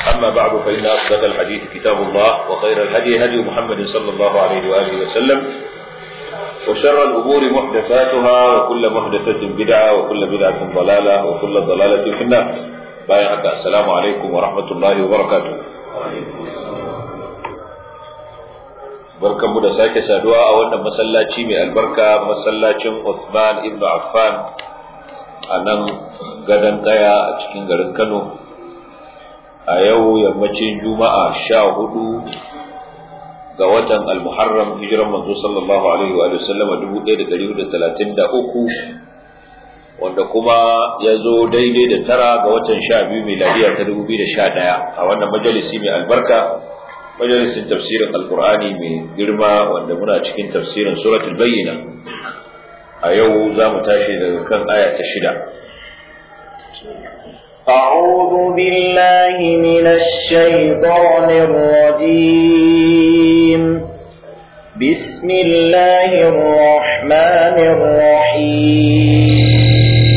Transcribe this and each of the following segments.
أما بعد فإن أصدق الحديث كتاب الله وخير الهدي هدي محمد صلى الله عليه وآله وسلم وشر الأمور محدثاتها وكل محدثة بدعة وكل بدعة ضلالة وكل ضلالة في النار بايعك السلام عليكم ورحمة الله وبركاته barkanmu da sake saduwa a wannan masallaci mai albarka masallacin Uthman ibn Affan a nan gadon kaya a cikin garin Kano a yau yammacin juma'a sha hudu ga watan al-muharram hijiran manzo sallallahu alaihi wa sallama dubu ɗaya da ɗari da talatin da uku wanda kuma ya zo daidai da tara ga watan sha biyu miladiya ta dubu biyu da sha ɗaya a wannan majalisi mai albarka majalisin tafsirin alkur'ani mai girma wanda muna cikin tafsirin suratul bayyina a yau za mu tashi daga kan aya ta shida أعوذ بالله من الشيطان الرجيم بسم الله الرحمن الرحيم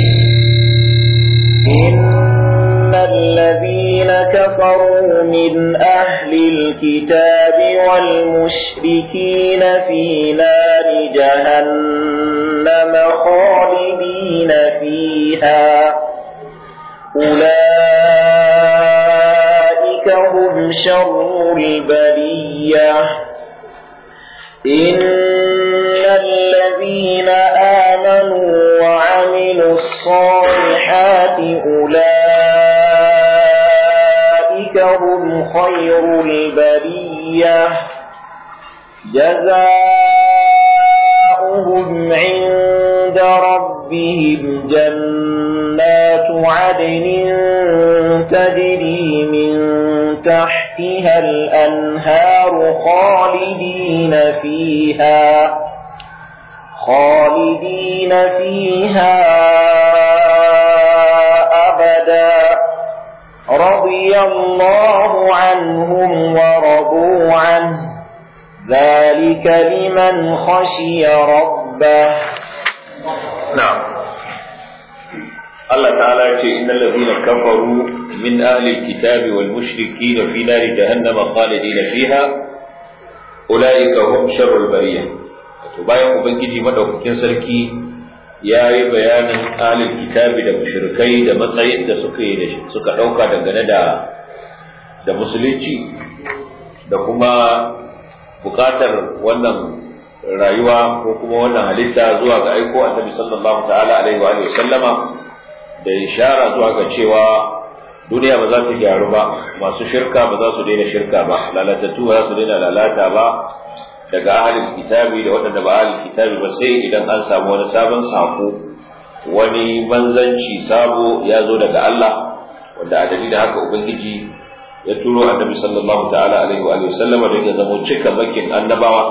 إن الذين كفروا من أهل الكتاب والمشركين في نار جهنم خالدين فيها أولئك هم شر البرية إن الذين آمنوا وعملوا الصالحات أولئك هم خير البرية جزاؤهم عند ربهم جنات عدن تجري من تحتها الأنهار خالدين فيها خالدين فيها أبدا رضي الله عنهم ورضوا عنه ذلك لمن خشي ربه نعم الله تعالى إن الذين كفروا من أهل الكتاب والمشركين في نار جهنم خالدين فيها أولئك هم شر البرية bayan ubangiji madaukakin sarki ya yi bayanin ahlul kitabi da mushrikai da matsayin da suka yi suka dauka dangane da da musulunci da kuma bukatar wannan rayuwa ko kuma wannan halitta zuwa ga aiko annabi sallallahu ta'ala alaihi wa sallama da ishara zuwa ga cewa duniya ba za ta gyaru ba masu shirka ba za su daina shirka ba lalatattu ba za su daina lalata ba daga ahalin kitabi da waɗanda ba ahalin kitabi ba sai idan an samu wani sabon sako wani manzanci sabo ya zo daga Allah wanda a dalilin haka ubangiji ya turo annabi sallallahu ta'ala alaihi wa sallama don ya zama cika bakin annabawa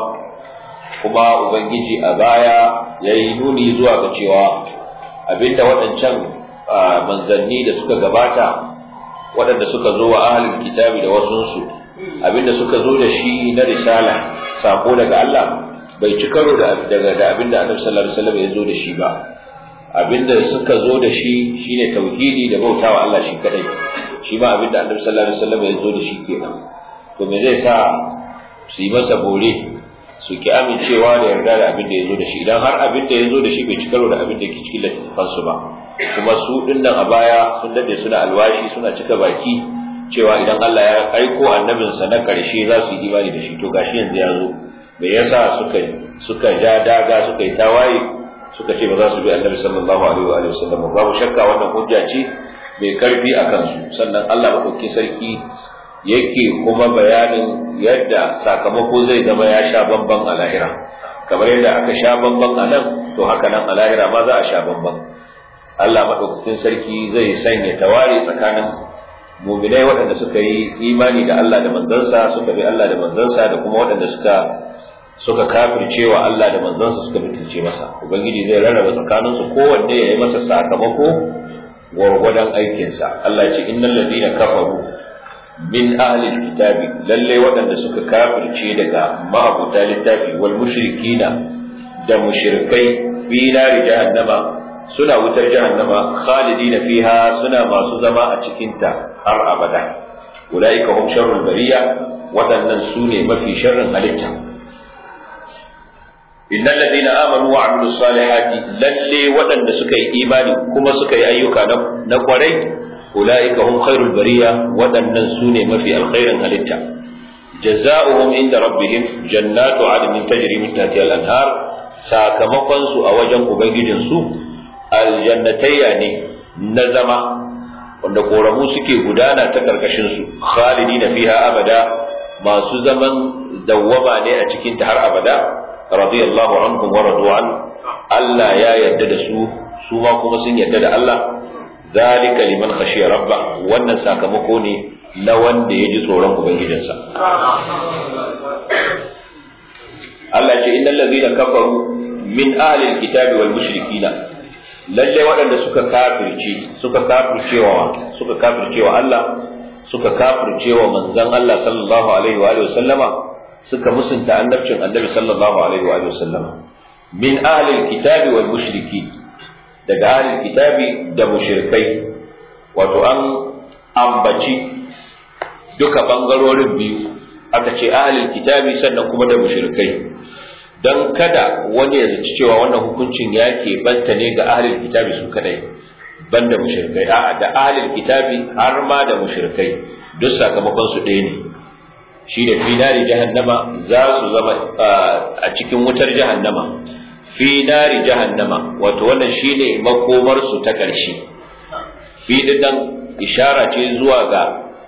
kuma ubangiji a baya ya yi nuni zuwa ga cewa abinda waɗancan manzanni da suka gabata waɗanda suka zo wa ahalin kitabi da wasunsu abinda suka zo da shi na risala sako daga Allah bai ci karo da daga abinda annabi sallallahu alaihi wasallam ya zo da shi ba abinda suka zo da shi shine tauhidi da bautawa Allah shi kadai shi ma abinda annabi sallallahu alaihi wasallam ya zo da shi kenan to me zai sa su yi masa bore su ki amincewa da yarda da abin da ya zo da shi idan har abin da ya zo da shi bai ci karo da abin da ke cikin littattafansu ba kuma su dinnan a baya sun dade suna alwashi suna cika baki cewa idan Allah ya aiko annabinsa na karshe za su yi imani da shi to gashi yanzu ya zo me yasa suka suka ja daga suka yi tawaye suka ce ba za su bi annabi sallallahu alaihi wa sallam babu shakka wannan hujja ce mai karfi a kansu sannan Allah madauki sarki yake kuma bayanin yadda sakamako zai zama ya sha bamban a lahira kamar yadda aka sha bamban a nan to haka nan a lahira ma za a sha bamban Allah madaukakin sarki zai sanya tawari tsakanin muminai waɗanda suka yi imani da Allah da manzansa suka bi Allah da manzansa da kuma waɗanda suka suka kafirce wa Allah da manzansa suka bitince masa ubangiji zai rarraba tsakaninsu kowanne ya yi masa sakamako gwargwadon aikinsa Allah ya ce innal ladina kafaru min ahli kitabi lalle waɗanda suka kafirce daga ma'abuta littafi wal mushrikina da mushrikai fi nari jahannama suna wutar jahannama khalidina fiha suna masu zama a cikinta har abada ulaika hum sharrul bariya waɗannan su ne mafi sharrin halitta innal ladina amanu wa amilus salihati lalle waɗanda suka yi imani kuma suka yi ayyuka na kwarai ulaika hum khairul bariya waɗannan su ne mafi alkhairin halitta jazaohum inda rabbihim jannatu adnin tajri min tahtiha al-anhar sakamakon su a wajen ubangijin su aljannatayya ne na zama wanda koramu suke gudana ta karkashin su khalidina fiha abada masu zaman dawwama ne a cikin ta har abada radiyallahu anhum wa radu an Allah ya yarda da su su ma kuma sun yarda da Allah zalika liman khashiya rabba wannan sakamako ne na wanda ya ji tsoron ubangijinsa Allah ce innal ladhina kafaru min ahli alkitabi wal mushrikina lalle waɗanda suka kafirce suka kafircewa suka kafircewa Allah suka kafircewa manzon Allah sallallahu alaihi wa alihi wasallama suka musunta annabcin annabi sallallahu alaihi wa alihi wasallama min ahli alkitabi wal mushriki daga ahli alkitabi da mushrikai wato an ambaci duka bangarorin biyu aka ce ahli alkitabi sannan kuma da mushrikai don kada wani ya zaci cewa wannan hukuncin ya ke banta ne ga ahlul kitabi su kadai banda mushrikai a'a da ahlul kitabi har ma da mushrikai duk sakamakon su ɗaya ne shi da fi nari jahannama za su zama a cikin wutar jahannama fi nari jahannama wato wannan shine makomar su ta ƙarshe fi dinnan ishara ce zuwa ga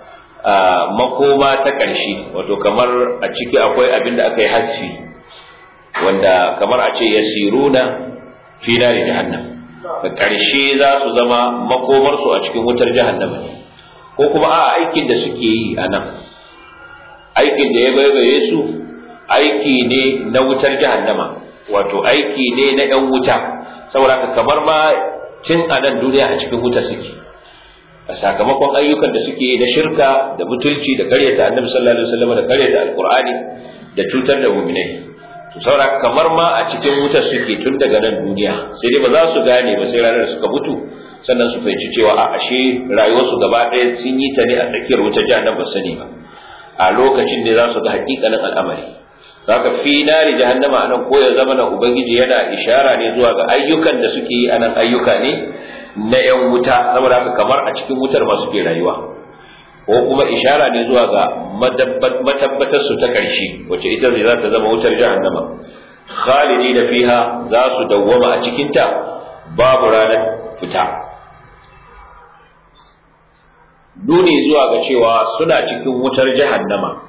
makoma ta ƙarshe wato kamar a ciki akwai abin da aka yi hasfi wanda kamar a ce yasiruna fi nari jahannam da ƙarshe za su zama makomarsu a cikin wutar jahannama ko kuma a aikin da suke yi a nan aikin da ya baibaye su aiki ne na wutar jahannama wato aiki ne na ‘yan wuta saboda kamar ma tun a nan duniya a cikin wuta suke a sakamakon ayyukan da suke na shirka da butulci da karyata annabi sallallahu alaihi wasallam da karyata alqur'ani da cutar da mu'minai to saura kamar ma a cikin wutar suke tun daga nan duniya sai dai ba za su gane ba sai ranar suka mutu sannan su fahimci cewa a ashe rayuwarsu gaba ɗaya sun yi ta ne a tsakiyar wutar jahannam ba sani ba a lokacin da za su ga hakikanin al'amari zaka fi nari jahannama anan ko ya zama na ubangiji yana ishara ne zuwa ga ayyukan da suke yi anan ayyuka ne na yan wuta saboda haka kamar a cikin wutar ma suke rayuwa ko kuma ishara ne zuwa ga matabbatar su ta ƙarshe wacce ita ne za ta zama wutar jahannama khalidi da fiha za su dawwama a cikinta babu ranar fita nuni zuwa ga cewa suna cikin wutar jahannama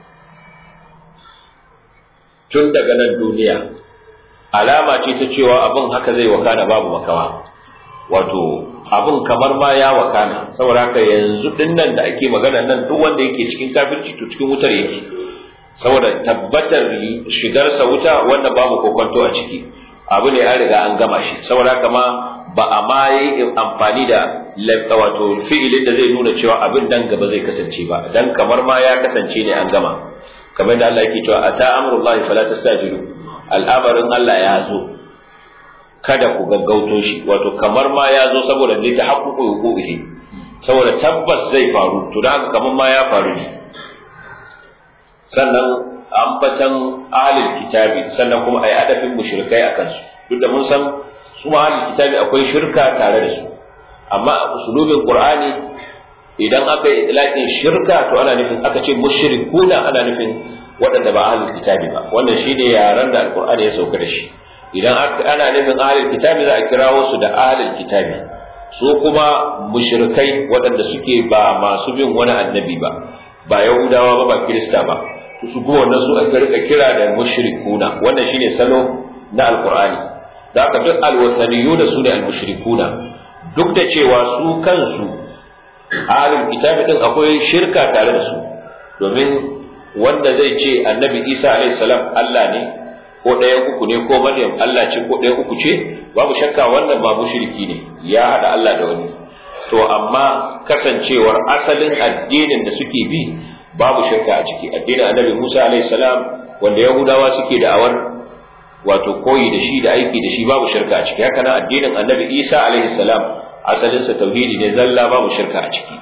tun daga nan duniya alama ce ta cewa abin haka zai wakana babu makawa wato abin kamar ma ya wakana saboda haka yanzu din nan da ake magana nan duk wanda yake cikin kafirci to cikin wutar yake saboda tabbatar shigarsa wuta wanda babu kokonto a ciki abu ne an riga an gama shi saboda haka ma ba a ma yi amfani da wato fi'ilin da zai nuna cewa abin nan gaba zai kasance ba dan kamar ma ya kasance ne an gama kamar da Allah yake cewa ata amrullahi fala tastajilu al'amarin Allah ya zo kada ku gaggauto shi wato kamar ma ya zo saboda ne ta haƙuƙu hukuki saboda tabbas zai faru to da haka kamar ma ya faru ne sannan ambatan ahlul kitabi sannan kuma ai adabin mushrikai akan su duk da mun san su ma ahlul kitabi akwai shirka tare da su amma a usulubin qur'ani idan aka yi itlaqin shirka to ana nufin aka ce mushrikuna ana nufin waɗanda ba ahlul kitabi ba wannan shine yaran da alqur'ani ya sauka da shi idan ana nufin ahlul kitabi za a kirawo su da ahlul kitabi su kuma mushrikai waɗanda suke ba masu bin wani annabi ba ba yahudawa ba ba kirista ba su kuma wannan su aka rika kira da mushrikuna wannan shine salo na alqur'ani da aka duk alwasaniyuna su ne almushrikuna duk da cewa su kansu ahlul kitabi din akwai shirka tare da su domin wanda zai ce annabi isa alayhi salam Allah ne ko ɗaya uku ne ko maryam Allah ce ko ɗaya uku ce babu shakka wannan ba mushriki ne ya hada Allah da wani to amma kasancewar asalin addinin da suke bi babu shirka a ciki addinin annabi Musa alayhi salam wanda yahudawa suke da awar wato koyi da shi da aiki da shi babu shirka a ciki haka nan addinin annabi Isa alayhi salam asalinsa tauhidi ne zalla babu shirka a ciki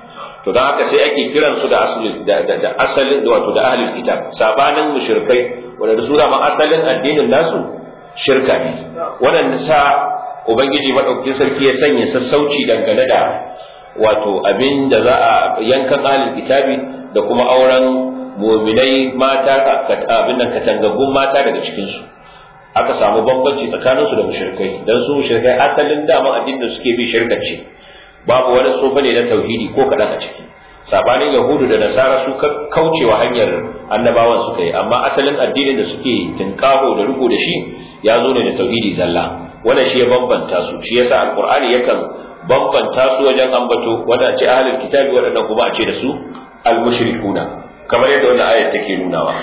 to don haka sai ake kiran su da asalin da asalin da wato da ahlul kitab sabanin mushrikai wanda su da ma asalin addinin nasu shirka ne wannan sa ubangiji madaukakin sarki ya sanya sassauci dangane da wato abin da za a yankan ahlul kitabi da kuma auren muminai mata abin nan katangaggun mata daga cikin su aka samu bambanci tsakanin su da mushrikai dan su mushrikai asalin dama addinin da suke bi shirka ce babu wani tsofa ne na tauhidi ko kadan a ciki sabanin yahudu da nasara su kaucewa hanyar annabawan suka yi amma asalin addinin da suke tinkaho da riko da shi ya zo ne da tauhidi zalla wannan shi ya bambanta su shi yasa alqur'ani yakan bambanta su wajen ambato wanda ce ahlul kitabi wadannan kuma a ce da su almushrikuna kamar yadda wannan ayat take nunawa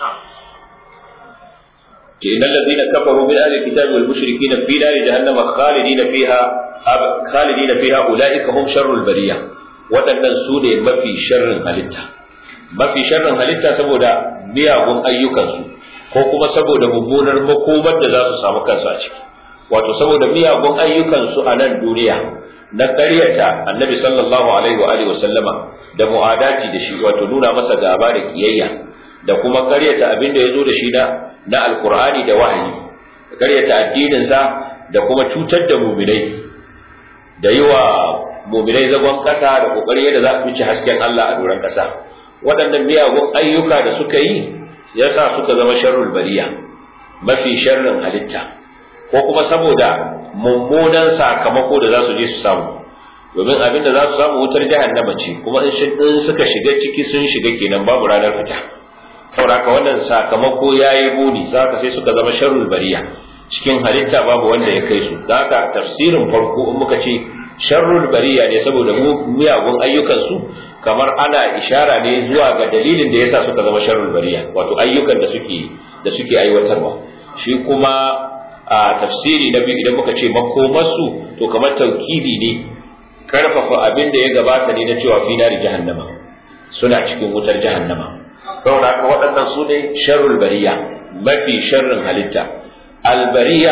ce innal ladina kafaru min ahli kitabi wal mushrikin fi nari jahannama khalidina fiha khalidina fiha ulaika hum sharrul bariya waɗannan su ne mafi sharrin halitta mafi sharrin halitta saboda miyagun ayyukansu ko kuma saboda mummunar makomar da za su samu kansu a ciki wato saboda miyagun ayyukansu a nan duniya na ƙaryata annabi sallallahu alaihi wa alihi wasallama da mu'adati da shi wato nuna masa gaba da kiyayya da kuma ƙaryata abin da ya zo da shi na na alqur'ani da wahayi ƙaryata addininsa da kuma cutar da muminai da yi wa muminai zagon ƙasa da ƙoƙari yadda za a fice hasken Allah a doron ƙasa waɗannan miyagun ayyuka da suka yi yasa suka zama sharrul bariya mafi sharrin halitta ko kuma saboda mummunan sakamako da za su je su samu domin abin da za su samu wutar jahannama ce kuma in suka shiga ciki sun shiga kenan babu ranar fita saboda wannan sakamako ya yi buni ka sai suka zama sharrul bariya cikin halitta babu wanda ya kai su da haka tafsirin farko in muka ce sharrul bariya ne saboda miyagun ayyukansu kamar ana ishara ne zuwa ga dalilin da yasa suka zama sharrul bariya wato ayyukan da suke da suke aiwatarwa shi kuma a tafsiri na biyu idan muka ce makomarsu to kamar taukidi ne karfafa abin da ya gabata ne na cewa fi nari jahannama suna cikin wutar jahannama saboda haka waɗannan su ne sharrul bariya mafi sharrin halitta albariya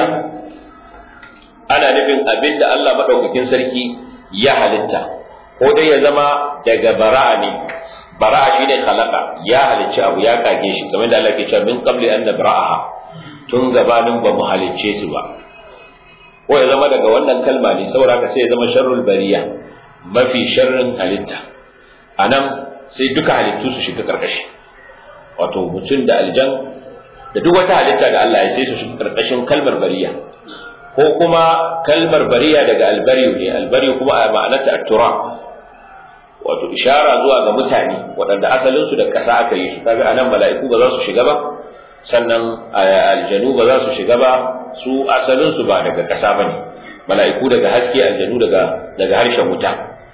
ana nufin abin da Allah maɗaukakin sarki ya halitta ko dai ya zama daga bara'a ne bara'a shine khalaqa ya halicci abu ya kage shi kamar da Allah ke cewa min qabli an nabra'aha tun gabanin ba mu halicce su ba ko ya zama daga wannan kalma ne saboda haka sai ya zama sharrul bariya mafi sharrin halitta anan sai duka halittu su shiga karkashi wato mutum da aljan da duk wata halitta da Allah ya sai su shiga karkashin kalmar bariya ko kuma kalmar bariya daga albariyu ne albariyu kuma a ma'anarta attura wato ishara zuwa ga mutane waɗanda asalinsu da ƙasa aka yi su kaga anan mala'iku ba za su shiga ba sannan aljanu ba za su shiga ba su asalinsu ba daga ƙasa ba ne mala'iku daga haske aljanu daga daga harshen wuta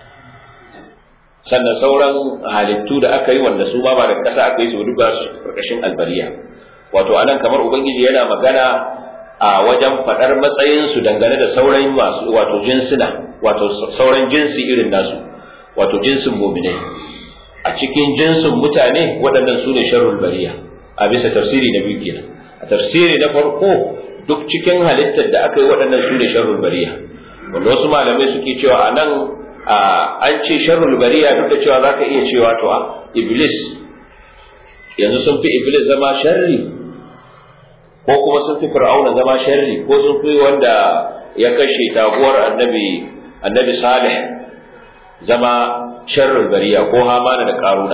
sannan sauran halittu da aka yi wanda su ma ba daga ƙasa aka yi su duk ba su ƙarƙashin albariya wato anan kamar ubangiji yana magana a wajen faɗar matsayinsu dangane da sauran masu wato jinsuna wato sauran jinsi irin nasu wato jinsin muminai a cikin jinsin mutane waɗannan su ne sharrul bariya a bisa tafsiri na biyu kenan a tafsiri na farko duk cikin halittar da aka yi waɗannan su ne sharrul bariya wanda wasu malamai suke cewa a nan an ce sharrul bariya duk da cewa zaka iya cewa to a iblis yanzu sun fi iblis zama sharri ko kuma sun fi fir'auna zama sharri ko sun fi wanda ya kashe taguwar annabi annabi salih zama sharrul bariya ko hamana da karuna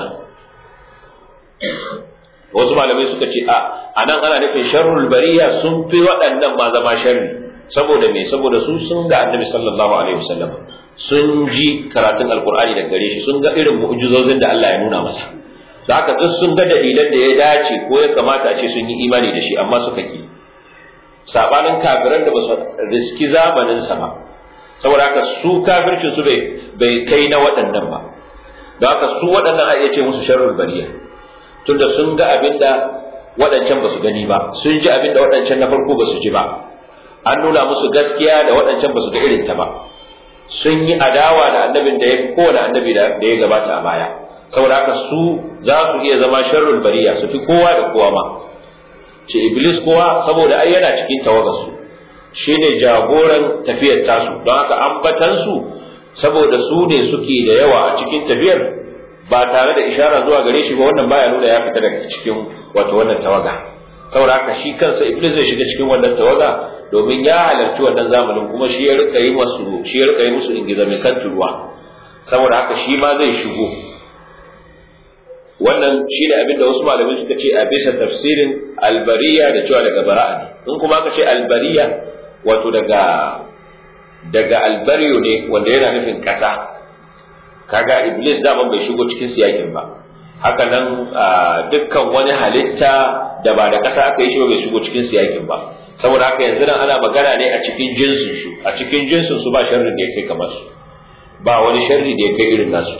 wasu malamai suka ce a anan ana nufin sharrul bariya sun fi waɗannan ma zama sharri saboda me saboda su sun ga annabi sallallahu alaihi wasallam sun ji karatun alqur'ani daga gare shi sun ga irin mu'jizozin da Allah ya nuna masa da haka duk sun ga dalilan da ya dace ko ya kamata a ce sun yi imani da shi amma suka ki sabanin kafiran da ba su riski zamanin sa ba saboda haka su kafircin su bai bai kai na waɗannan ba don haka su waɗannan a iya ce musu sharrul bariya tunda sun ga abin da waɗancan ba su gani ba sun ji abin da waɗancan na farko ba su ji ba an nuna musu gaskiya da waɗancan ba su ga irin ta ba sun yi adawa da annabin da ya fi kowane annabi da ya gabata a baya saboda haka su za su iya zama sharrul bariya su fi kowa da kowa ma ce iblis kowa saboda ai yana cikin tawagarsu shi ne jagoran tafiyar tasu don haka ambatansu saboda su ne suke da yawa a cikin tafiyar ba tare da ishara zuwa gare shi ba wannan baya nuna ya fita daga cikin wato wannan tawaga saboda haka shi kansa iblis zai shiga cikin wannan tawaga domin ya halarci wannan zamanin kuma shi ya rika yi musu shi ya rika yi musu ingiza mai kan ruwa saboda haka shi ma zai shigo wannan shi ne abinda wasu malamai suka ce a bisa tafsirin albariya da cewa daga bara'a ne in kuma aka ce albariya wato daga daga albariyo ne wanda yana nufin kasa kaga iblis daman bai shigo cikin siyakin ba haka nan dukkan wani halitta da ba da kasa aka yi shi bai shigo cikin siyakin ba saboda haka yanzu nan ana magana ne a cikin jinsin su a cikin jinsin su ba sharri da ya kai kamar su ba wani sharri da ya kai irin nasu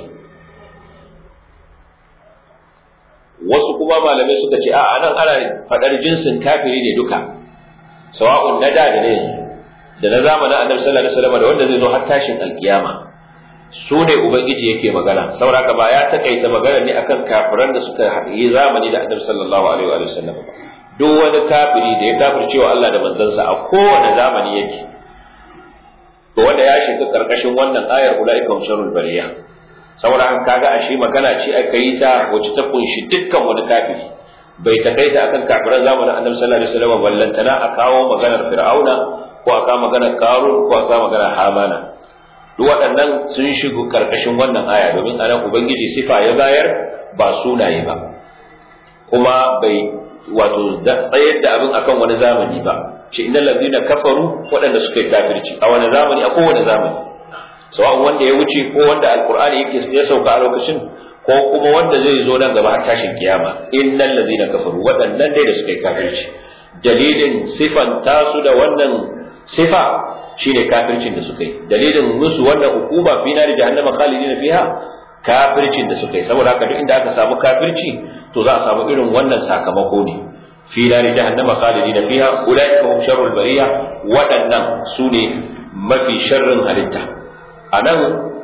wasu kuma malamai suka ce a nan ana faɗar jinsin kafiri ne duka sawa'un na da da na yanzu da na zamanin annabi sallallahu alaihi wasallam da wanda zai zo har tashin alkiyama su ne ubangiji yake magana saboda haka ba ya takaita magana ne akan kafiran da suka yi zamani da annabi sallallahu alaihi wa sallam ba duk wani kafiri da ya kafirce wa Allah da manzansa a kowane zamani yake to wanda ya shiga karkashin wannan ayar ulaika hum sharrul bariya saboda haka kaga ashe magana ce aka yi ta wacce ta kunshi dukkan wani kafiri bai takaita akan kafiran zamanin annabi sallallahu alaihi wasallam ballantana a kawo maganar fir'auna ko a kawo maganar karun ko a kawo maganar hamana duk waɗannan sun shigo karkashin wannan aya domin anan ubangiji sifa ya bayar ba sunaye ba kuma bai wato tsayar da abin akan wani zamani ba ce innal ladina kafaru waɗanda suka yi kafirci a wani zamani a kowane zamani sawa'un wanda ya wuce ko wanda alqur'ani yake ya sauka a lokacin ko kuma wanda zai zo nan gaba har tashin kiyama innal ladina kafaru waɗannan dai da suka yi kafirci dalilin sifan tasu da wannan sifa shine kafircin da suka yi dalilin musu wannan hukuma fi nari jahannama khalidina fiha kafircin da suka yi saboda haka duk inda aka samu kafirci to za a samu irin wannan sakamako ne fi nari jahannama khalidina fiha ulaika hum sharrul bariya waɗannan su ne mafi sharrin halitta anan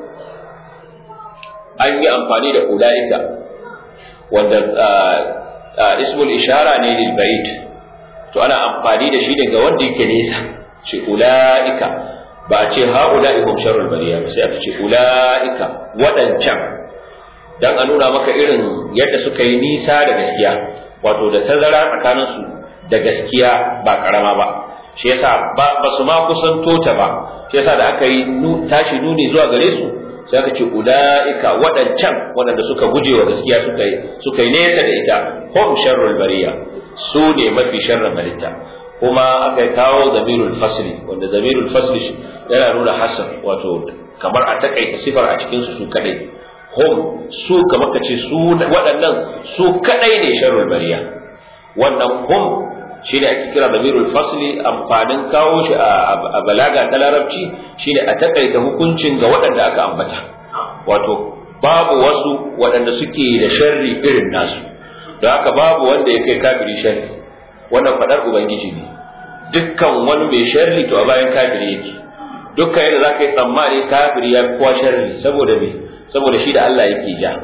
an yi amfani da ulaika wanda ismul ishara ne lil ba'id to ana amfani da shi daga wanda yake nesa ce ula'ika ba a ce ha'ula'i hum sharrul bariya ba sai aka ce ula'ika waɗancan dan a nuna maka irin yadda suka yi nisa da gaskiya wato da tazara tsakanin su da gaskiya ba karama ba shi yasa ba ba su ma kusanto ta ba shi yasa da aka yi tashi nuni zuwa gare su sai aka ce ula'ika waɗancan waɗanda suka guje wa gaskiya suka yi suka yi nesa da ita hum sharrul bariya su ne mafi sharrin halitta kuma aka kawo zamirul fasli wanda zamirul fasli yana nuna hasan wato kamar a takaita sifar a cikin su su kadai hum su kamar ka ce su waɗannan su kadai ne sharrul bariya wannan hum shine ake kira zamirul fasli amfanin kawo shi a balaga ta larabci shine a takaita hukuncin ga waɗanda aka ambata wato babu wasu waɗanda suke da sharri irin nasu da haka babu wanda ya kai kafiri sharri wannan fadar ubangiji ne dukkan wani mai sharri to a bayan kafiri yake dukkan yadda za ka yi tsammani kafiri ya fi kowa sharri saboda me saboda shi da Allah yake ja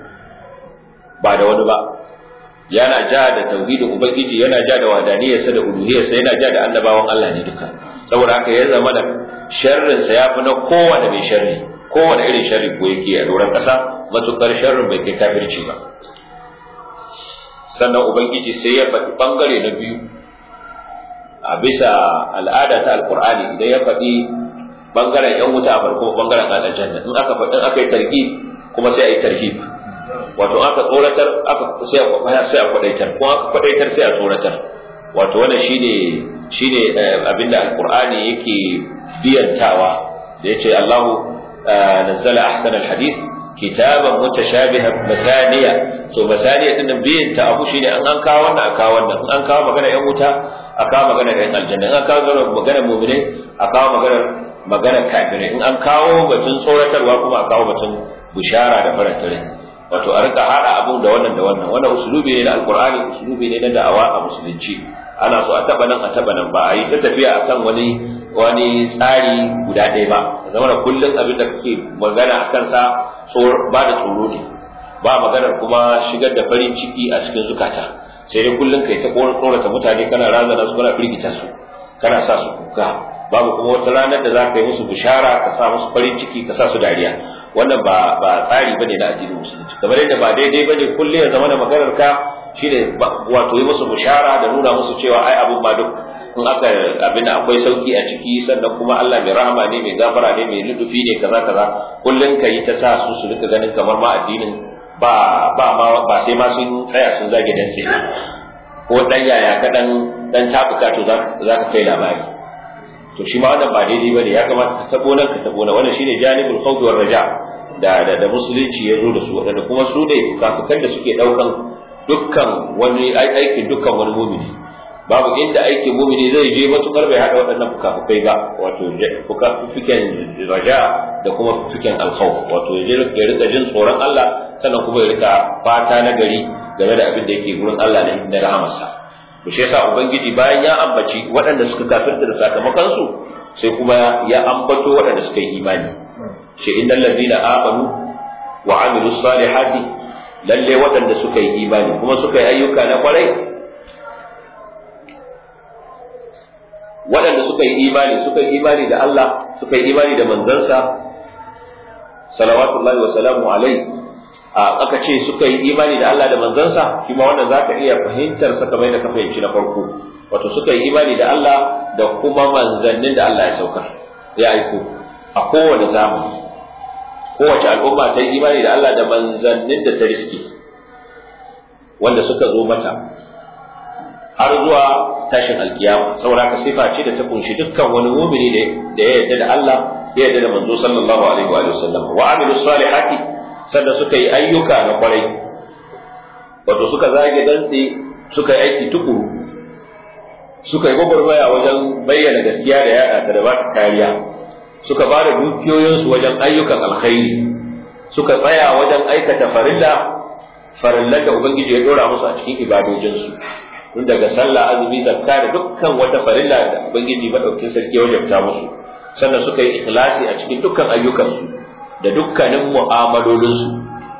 ba da wani ba yana ja da tauhidin ubangiji yana ja da wadaniyarsa da uluhiyarsa yana ja da annabawan Allah ne duka saboda haka ya zama da sharrinsa ya fi na kowane mai sharri kowane irin sharri ko yake a doron ƙasa matukar sharrin bai kai kafirci ba sannan ubangiji sai ya faɗi ɓangare na biyu a bisa al'ada ta alkur'ani idan ya faɗi ɓangaren yan wuta a farko ɓangaren aljanna in aka faɗi aka yi targhib kuma sai a yi tarhib wato aka tsoratar aka sai a sai a kwadaitar kuma aka kwadaitar sai a tsoratar wato wannan shine shine abinda alkur'ani yake biyantawa da yace Allahu nazzala ahsanal hadith kitaban mutashabihan masaniya so masaniya din nan biyin ta abu shine an an kawo wannan a kawo wannan an kawo magana yan wuta a kawo magana yan aljanna an kawo magana mu'mine a kawo magana magana kafirai in an kawo batun tsoratarwa kuma a kawo batun bushara da farantare wato a rika hada abu da wannan da wannan wannan usulubi ne na alqur'ani usulubi ne na da'awa a musulunci ana so a taba nan a taba nan ba a yi ta tafiya akan wani wani tsari guda ɗaya ba zama da kullum abin da kake magana a kansa ba da tsoro ne ba maganar kuma shigar da farin ciki a cikin zukata sai dai kullum kai ta tsorata mutane kana razana su kana firgita su kana sa su kuka babu kuma wata ranar da za ka yi musu bishara ka sa musu farin ciki ka sa su dariya wannan ba ba tsari bane na addinin musulunci kamar yadda ba daidai bane kulle ya zama da maganar ka shine wato yi musu bishara da nuna musu cewa ai abin ba duk in aka abin da akwai sauki a ciki sannan kuma Allah mai rahama ne mai gafara ne mai ludufi ne kaza kaza kullun ka yi ta sa su su rika ganin kamar ma addinin ba ba ma ba sai ma sun tsaya sun zage dan sai ko dan yaya ka dan dan tabuka to za ka kai labari to shi ma wannan ba daidai bane ya kamata ka tabo nan ka tabo nan wannan shine janibul khawf war raja da da, da musulunci ya zo da su wadanda kuma su ne kafikan da suke daukan dukkan wani aikin dukkan wani mumini babu inda aikin mumini zai je matukar bai hada waɗannan fukafukai ba wato fukafukan raja da kuma fukafukan alkhawf wato ya rika jin tsoron Allah sannan kuma ya rika fata na gari game da abin da yake gurin Allah ne na rahamarsa to shi yasa ubangiji bayan ya ambaci waɗanda suka kafirta da sakamakon su sai kuma ya ambato waɗanda suka yi imani shi innal ladina amanu wa amilus salihati lalle waɗanda suka yi imani kuma suka yi ayyuka na kwarai waɗanda suka yi imani suka yi imani da Allah suka yi imani da manzansa salawatullahi wa salamu alaihi aka ce suka yi imani da Allah da manzansa shi ma wannan zaka iya fahimtar sa kamar da ka fahimci na farko wato suka yi imani da Allah da kuma manzannin da Allah ya saukar ya aiko a kowane zamani kowace al'umma ta yi imani da Allah da manzannin da ta riske wanda suka zo mata har zuwa tashin alkiyama saboda ka sifa ce da ta kunshi dukkan wani mumini da ya yarda da Allah ya yarda da manzo sallallahu alaihi wa sallam wa amilu salihati sannan suka yi ayyuka na kwarai wato suka zage dantse suka yi aiki tukuru suka yi gwagwarmaya wajen bayyana gaskiya da yaɗa ta da ba kariya suka ba da dukiyoyinsu wajen ayyukan alkhairi suka tsaya wajen aikata farilla farillan da ubangiji ya dora musu a cikin ibadojinsu tun daga sallah azumi zakka da dukkan wata farilla da ubangiji madaukin sarki ya wajabta musu sannan suka yi ikhlasi a cikin dukkan ayyukansu da dukkanin mu'amalolinsu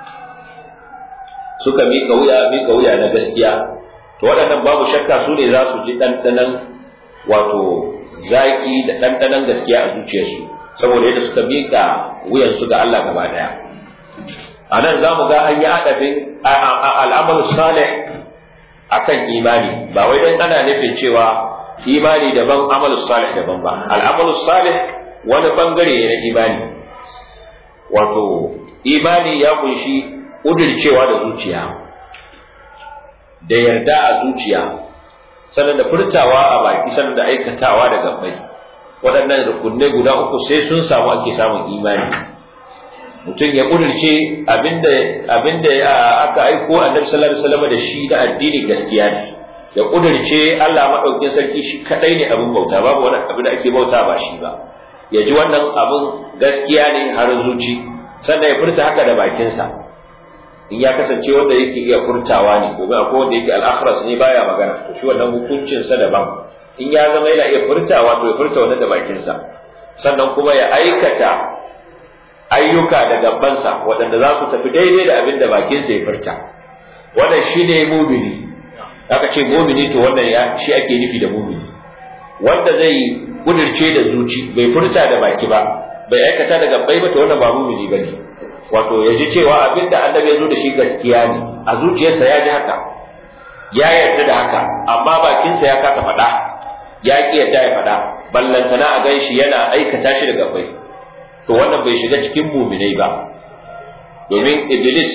suka miƙa wuya miƙa wuya na gaskiya to waɗannan babu shakka su ne za su ji ɗanɗanan wato zaƙi da ɗanɗanan gaskiya a zuciyarsu saboda yadda suka miƙa wuyansu ga Allah gaba ɗaya a nan za mu ga an yi haɗafin al'amalu salih akan imani ba wai dan ana nufin cewa imani daban amalu salih daban ba al'amalu salih wani bangare ne na imani wato imani ya kunshi ƙudircewa da zuciya da yarda a zuciya sannan da furtawa a baki sannan da aikatawa da gabbai waɗannan rukunai guda uku sai sun samu ake samun imani mutum ya ƙudirce abinda abinda aka aiko annabi sallallahu alaihi wasallam da shi da addini gaskiya ne ya ƙudirce Allah madaukakin sarki shi kadai ne abin bauta babu wani abin da ake bauta ba shi ba ya ji wannan abin gaskiya ne har zuci sannan ya furta haka da bakinsa in ya kasance wanda yake iya furtawa ne gobe akwai wanda yake al'akhras ne baya magana to shi wannan hukuncin sa daban in ya zama yana iya furtawa to ya furta wannan da bakinsa sannan kuma ya aikata ayyuka da gabansa waɗanda za su tafi daidai da abin da bakinsa ya furta wannan shi ne mumini aka ce mumini to wannan ya shi ake nufi da mumini wanda zai kudirce da zuci bai furta da baki ba bai aikata da gabbai ba to wannan ba mumini bane wato ya ji cewa abin da annabi ya zo da shi gaskiya ne a zuciyarsa ya ji haka ya yarda da haka amma bakinsa ya kasa faɗa ya ƙi yarda ya faɗa ballantana a gan shi yana aikata shi da gabbai to wannan bai shiga cikin muminai ba domin iblis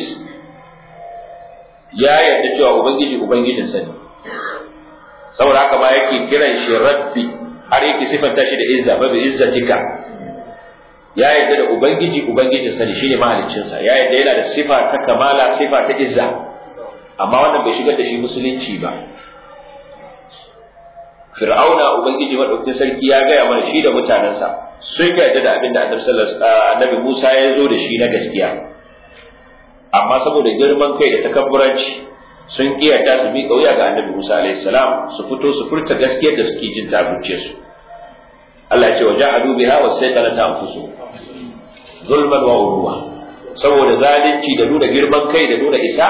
ya yarda cewa ubangiji ubangijinsa ne saboda haka ma yake kiran shi rabbi har yake sifanta shi da izza ba bi izzatika ya yarda da ubangiji ubangijinsa ne shine mahaliccinsa ya yarda yana da sifa ta kamala sifa ta izza amma wannan bai shigar da shi musulunci ba fir'auna ubangiji madaukakin sarki ya gaya mana shi da mutanensa sun yarda da abin da annabi Musa ya zo da shi na gaskiya amma saboda girman kai da takabburanci sun ki yarda su miƙa wuya ga annabi Musa alaihi salam su fito su furta gaskiyar da suke jin tabuce su Allah ya ce wa ja'alu biha wa sayqala anfusu zulman wa urwa saboda zalunci da nuna girman kai da nuna isa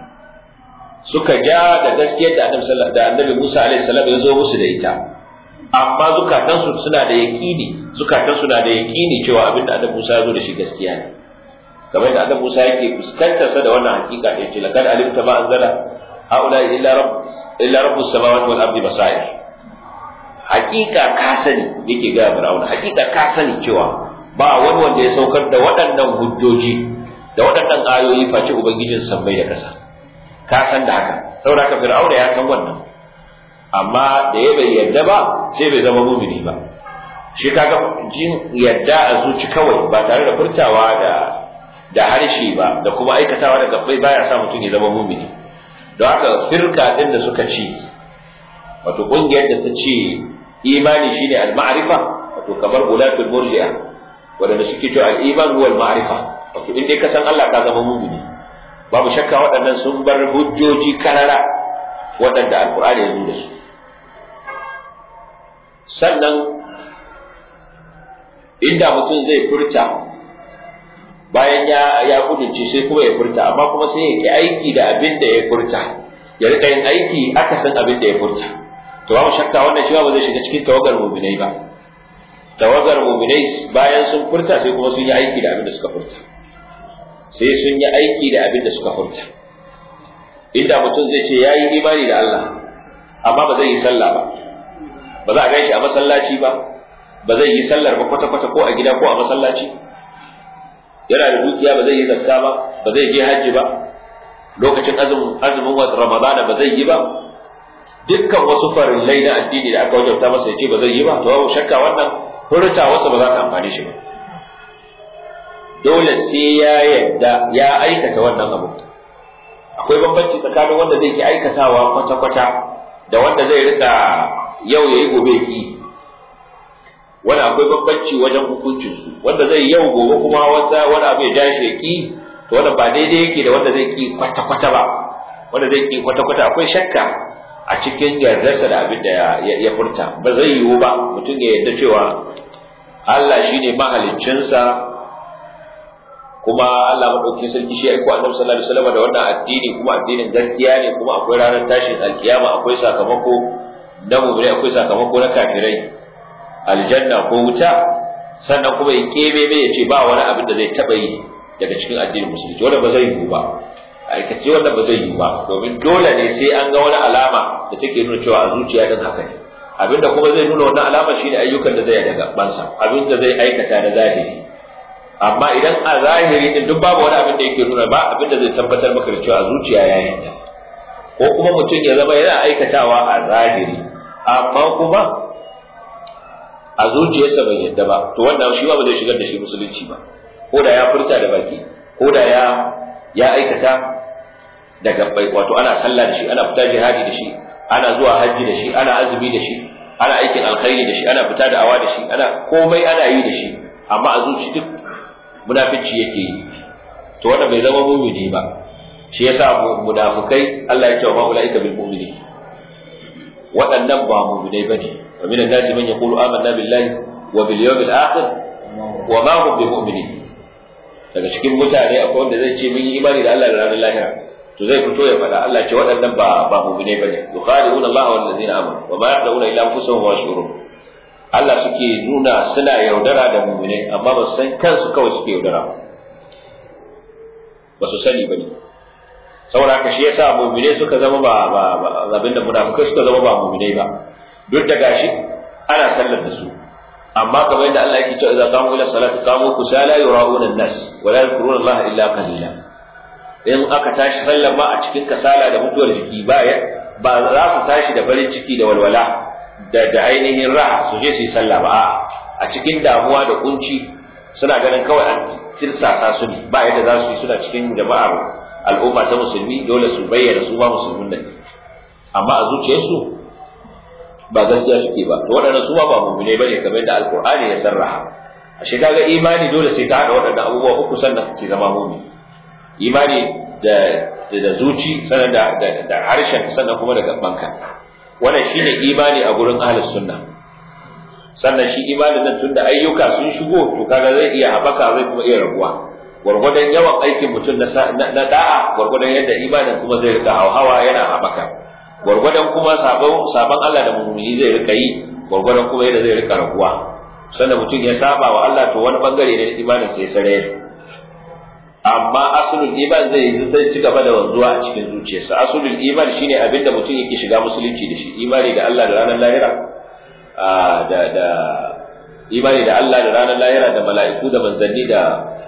suka ja da gaskiyar da annabi da annabi Musa alaihi salam ya zo musu da ita amma zukatansu suna da yaqini zukatansu na da yaqini cewa abinda Annabi Musa ya zo da shi gaskiya ne kamar da Annabi Musa yake fuskantar sa da wannan hakika da yace laqad alimta ma anzala haula illa rabb illa rabbus samawati wal ardi basair hakika ka sani yake ga Fir'auna hakika ka sani cewa ba wani wanda ya saukar da waɗannan hujjoji da waɗannan ayoyi face ubangijin sammai da ƙasa ka san da haka saboda haka Fir'auna ya san wannan amma da ya bai yadda ba sai bai zama mumini ba shi kaga jin yadda a zuci kawai ba tare da furtawa da da harshe ba da kuma aikatawa da gabbai baya sa mutum ya zama mumini don haka firka din da suka ci wato kungiyar da ta ce imani shine al-ma'rifa wato kamar ulatul murji'a wanda suke cewa al-iman huwa al-ma'rifa wato in dai ka san Allah ka zama mumini babu shakka waɗannan sun bar hujjoji karara waɗanda alkur'ani ya zo da su sannan inda mutum zai furta bayan ya ya kudince sai kuma ya furta amma kuma sai ya ki aiki da abin da ya furta ya rika yin aiki akasin abin da ya furta to babu shakka wannan shi ba zai shiga cikin tawagar mu'minai ba tawagar mu'minai bayan sun furta sai kuma sun yi aiki da abin da suka furta sai sun yi aiki da abin da suka furta inda mutum zai ce yayi imani da Allah amma ba zai yi sallah ba ba za a gaishe a masallaci ba ba zai yi sallar ba kwata-kwata ko a gida ko a masallaci yana da dukiya ba zai yi zakka ba ba zai je hajji ba lokacin azumin azumin ramadana ba zai yi ba dukkan wasu farillai na addini da aka wajabta masa ya ce ba zai yi ba to babu shakka wannan furta wasa ba za ta amfane shi ba dole sai ya yadda ya aikata wannan abu akwai bambanci tsakanin wanda zai ki aikatawa kwata-kwata da wanda zai rika yau yayi gobe ki wani akwai bambanci wajen hukuncin su wanda zai yau gobe kuma wata wani abu ya ja shi ki to wanda ba daidai yake da wanda zai ki kwata kwata ba wanda zai ki kwata kwata akwai shakka a cikin yardarsa da abin da ya furta ba zai yiwu ba mutum ya yarda cewa Allah shine mahaliccinsa kuma Allah madaukakin sarki shi ya aiko Annabi sallallahu alaihi wasallam da wannan addini kuma addinin gaskiya ne kuma akwai ranar tashin alkiyama akwai sakamako na mu'mini akwai sakamako na kafirai aljanna ko wuta sannan kuma ya kebe mai ya ce ba wani abin da zai taba yi daga cikin addinin musulunci wanda ba zai yiwu ba aikace wanda ba zai yiwu ba domin dole ne sai an ga wani alama da take nuna cewa a zuciya din haka ne abinda kuma zai nuna wannan alama shine ayyukan da zai daga bansa abin da zai aikata na zahiri amma idan a zahiri din duk babu wani abin da yake nuna ba abin da zai tabbatar maka da cewa zuciya ya yi ko kuma mutum ya zama yana aikatawa a zahiri amma kuma a zuciyarsa bai yadda ba to wannan shi ba zai shigar da shi musulunci ba ko da ya furta da baki ko da ya ya aikata da gabbai wato ana sallah da shi ana fita jihadi da shi ana zuwa hajji da shi ana azumi da shi ana aikin alkhairi da shi ana fita da awa da shi ana komai ana yi da shi amma a zuci duk munafici yake yi to wanda bai zama mumini ba shi yasa munafikai Allah ya ce wa ulaika bil mu'minin waɗannan ba mu'minai bane wa minan nasi man yaqulu amanna billahi wa bil yawmil akhir wa ma hum bi mu'minin daga cikin mutane akwai wanda zai ce mun yi imani da Allah da ranar lahira to zai fito ya faɗa Allah ce waɗannan ba ba mu'minai bane yukhadi'una Allah wal ladzina amanu wa ma yaquluna illa anfusahum wa yashurun Allah suke nuna suna yaudara da mu'minai amma ba su san kansu kawai suke yaudara ba su sani bane saboda haka shi yasa mu'minai suka zama ba ba abinda munafikai suka zama ba mu'minai ba duk da gashi ana sallar da su amma kamar yadda Allah yake cewa idza qamu ila salati qamu kusala yura'una an-nas wa la yadhkuruna Allah illa qalila in aka tashi sallar ma a cikin kasala da mutuwar jiki ba ba za su tashi da farin ciki da walwala da da ainihin raha su je su yi sallah ba a cikin damuwa da kunci suna ganin kawai an tirsasa su ne ba yadda za su yi suna cikin jama'ar al'umma ta musulmi dole su bayyana su ba musulmin nan amma a zuciyarsu ba gaskiya suke ba to waɗannan su ba mu'mine bane kamar yadda alqur'ani ya sarraha ashe kaga imani dole sai ka hada waɗannan abubuwa uku sannan ke zama mu'min imani da da zuci sannan da da harshen sannan kuma da gabanka wannan shine imani a gurin ahlus sunna sannan shi imanin nan tunda ayyuka sun shigo to kaga zai iya habaka zai kuma iya rabuwa gwargwadon yawan aikin mutum na da'a gwargwadon yadda imanin kuma zai rika hawa yana habaka gwargwadon kuma sabon sabon Allah da mummuni zai rika yi gwargwadon kuma yadda zai rika raguwa sannan mutum ya saba wa Allah to wani bangare ne na imanin sai sare amma asulul iman zai zai ci gaba da wanzuwa a cikin zuciyarsa asulul iman shine abinda mutum yake shiga musulunci da shi imani da Allah da ranar lahira da da imani da Allah da ranar lahira da mala'iku da manzanni da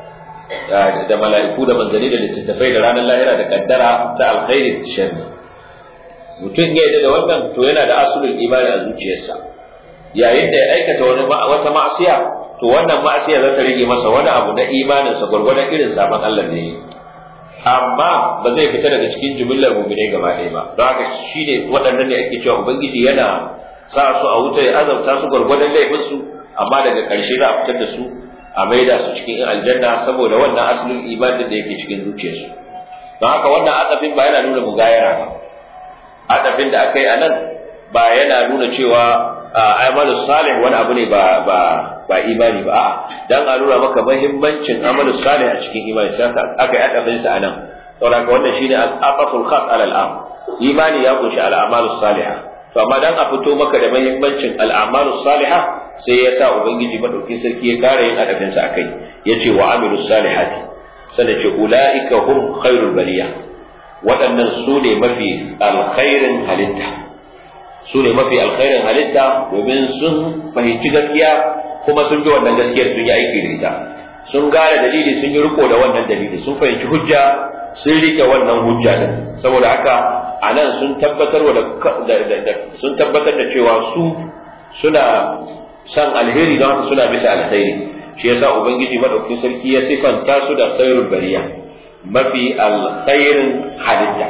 da mala'iku da manzanni da littattafai da ranar lahira da kaddara ta alkhairi da sharri mutum ya yarda da wannan to yana da asulul imani a zuciyarsa yayin da ya aikata wani wata ma'asiya to wannan ma'asiya za ta rage masa wani abu na imaninsa gwargwadon irin sabon Allah da yi amma ba zai fita daga cikin jumillar mu'minai gaba ɗaya ba don haka shine waɗannan ne ake cewa ubangiji yana sa su a wuta ya azabta su gwargwadon laifinsu amma daga ƙarshe za a fitar da su a maida su cikin aljanna saboda wannan asalin imanin da yake cikin zuciyarsu don haka wannan azabin ba yana nuna mugayara ba azabin da aka yi a nan ba yana nuna cewa amalu salih wani abu ne ba ba ba imani ba a'a dan a nuna maka muhimmancin amalu salih a cikin imani sai aka yi adabin sa anan saboda wannan shine al-aqaful khas ala al-am imani ya kunshi al-amalu salihah to amma dan a fito maka da muhimmancin al-amalu salihah sai ya sa ubangiji madauki sarki ya kara yin adabin sa akai yace wa amilus salihati sai ce ulaika hum khairul bariya waɗannan su ne mafi alkhairin halitta su ne mafi alkhairin halitta domin sun fahimci gaskiya kuma sun bi wannan gaskiyar sun yi aiki da ita sun gane dalili sun yi riko da wannan dalili sun fahimci hujja sun rike wannan hujja din saboda haka a nan sun tabbatar da sun tabbatar da cewa su suna san alheri don haka suna bisa alkhairi shi yasa ubangiji madaukakin sarki ya sifanta su da khairul bariya mafi alkhairin halitta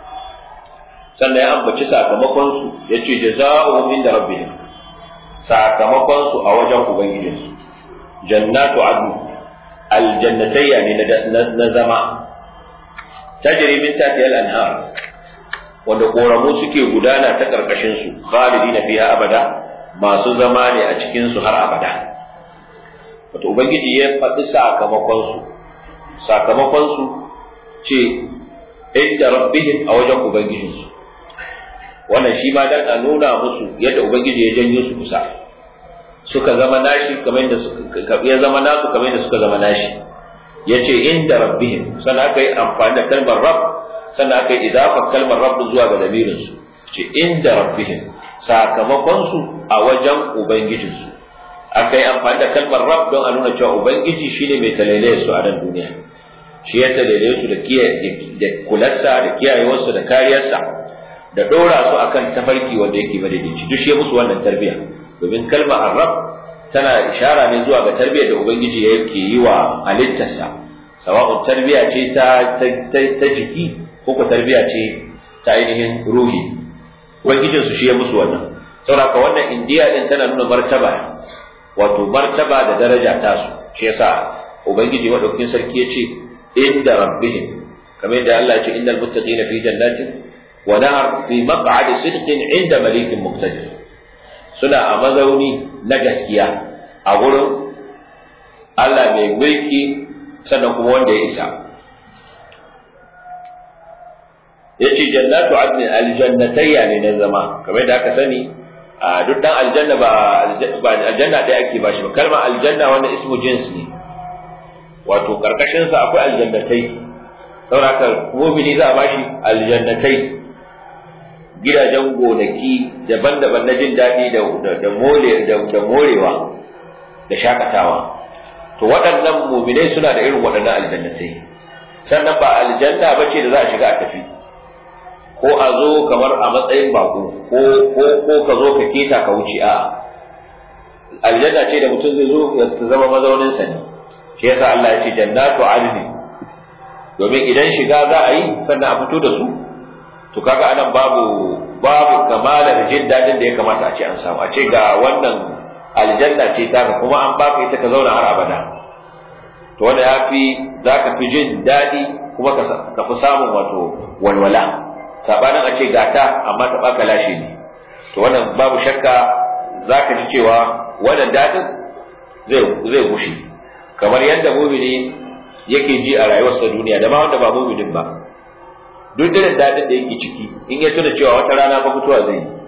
sannan ya ambaci sakamakonsu ya ce jaza'uhum inda rabbihim sakamakonsu a wajen ubangijinsu jannatu adnu aljannatayya ne na zama tajri min tahtiha al-anhar wanda koramu suke gudana ta karkashin su khalidina fiha abada masu zama ne a cikin su har abada wato ubangiji ya faɗi sakamakonsu sakamakonsu ce inda rabbihim a wajen ubangijinsu wannan shi ma dan a nuna musu yadda ubangiji ya janyo su kusa suka zama nashi kamar yadda suka ya zama nasu kamar yadda suka zama nashi yace inda rabbihim sannan aka yi amfani da kalmar rabb sannan aka yi idafa kalmar rabb zuwa ga lamirin su ce inda rabbihim sakamakon su a wajen ubangijin su aka yi amfani da kalmar rabb don a nuna cewa ubangiji shine mai talailaye su a nan duniya shi ya talailaye su da kiyaye da kularsa da kiyayewarsa da kariyarsa da ɗora su akan tafarki wanda yake madaidaici duk shi musu wannan tarbiyya domin kalma arab tana ishara ne zuwa ga tarbiyyar da ubangiji yake yi wa halittarsa sawa'un tarbiyya ce ta ta jiki ko ko tarbiyya ce ta ainihin ruhi ubangijin su shi ya musu wannan saboda wannan indiya din tana nuna martaba wato martaba da daraja ta su shi yasa ubangiji madaukakin sarki ya ce inda rabbihim kamar yadda Allah ya ce innal muttaqina fi jannatin ونهر في مقعد صدق عند مليك مقتدر suna a mazauni na gaskiya a wurin Allah mai mulki sannan kuma wanda ya isa ya ce jannatu adnin aljannatayya ne na zama kamar da aka sani a duk dan aljanna ba aljanna ɗaya ake ba shi ba kalmar aljanna wannan ismu jins ne wato karkashin sa akwai aljannatai saboda mu'mini za a bashi aljannatai gidajen gonaki daban-daban na jin daɗi da morewa da shakatawa to waɗannan muminai suna da irin waɗannan aljannatai sannan ba aljanna ba ce da za a shiga a tafi ko a zo kamar a matsayin bako ko ko ko ka zo ka keta ka wuce a aljanna ce da mutum zai zo ya zama mazaunin sa ne shi yasa Allah ya ce jannatu adni domin idan shiga za a yi sannan a fito da su to kaga anan babu babu kamalar jin dadin da ya kamata a ce an samu a ce ga wannan aljanna ce ta kuma an baka ita ka zauna har abada to wanda ya fi za ka fi jin daɗi kuma ka fi samun wato walwala sabanin a ce gata amma ta baka lashe ne to wannan babu shakka za ka ji cewa wannan daɗin zai zai gushe kamar yadda mumini yake ji a rayuwarsa duniya da ma wanda ba muminin ba duk irin daɗin da yake ciki in ya tuna cewa wata rana ba mutuwa zai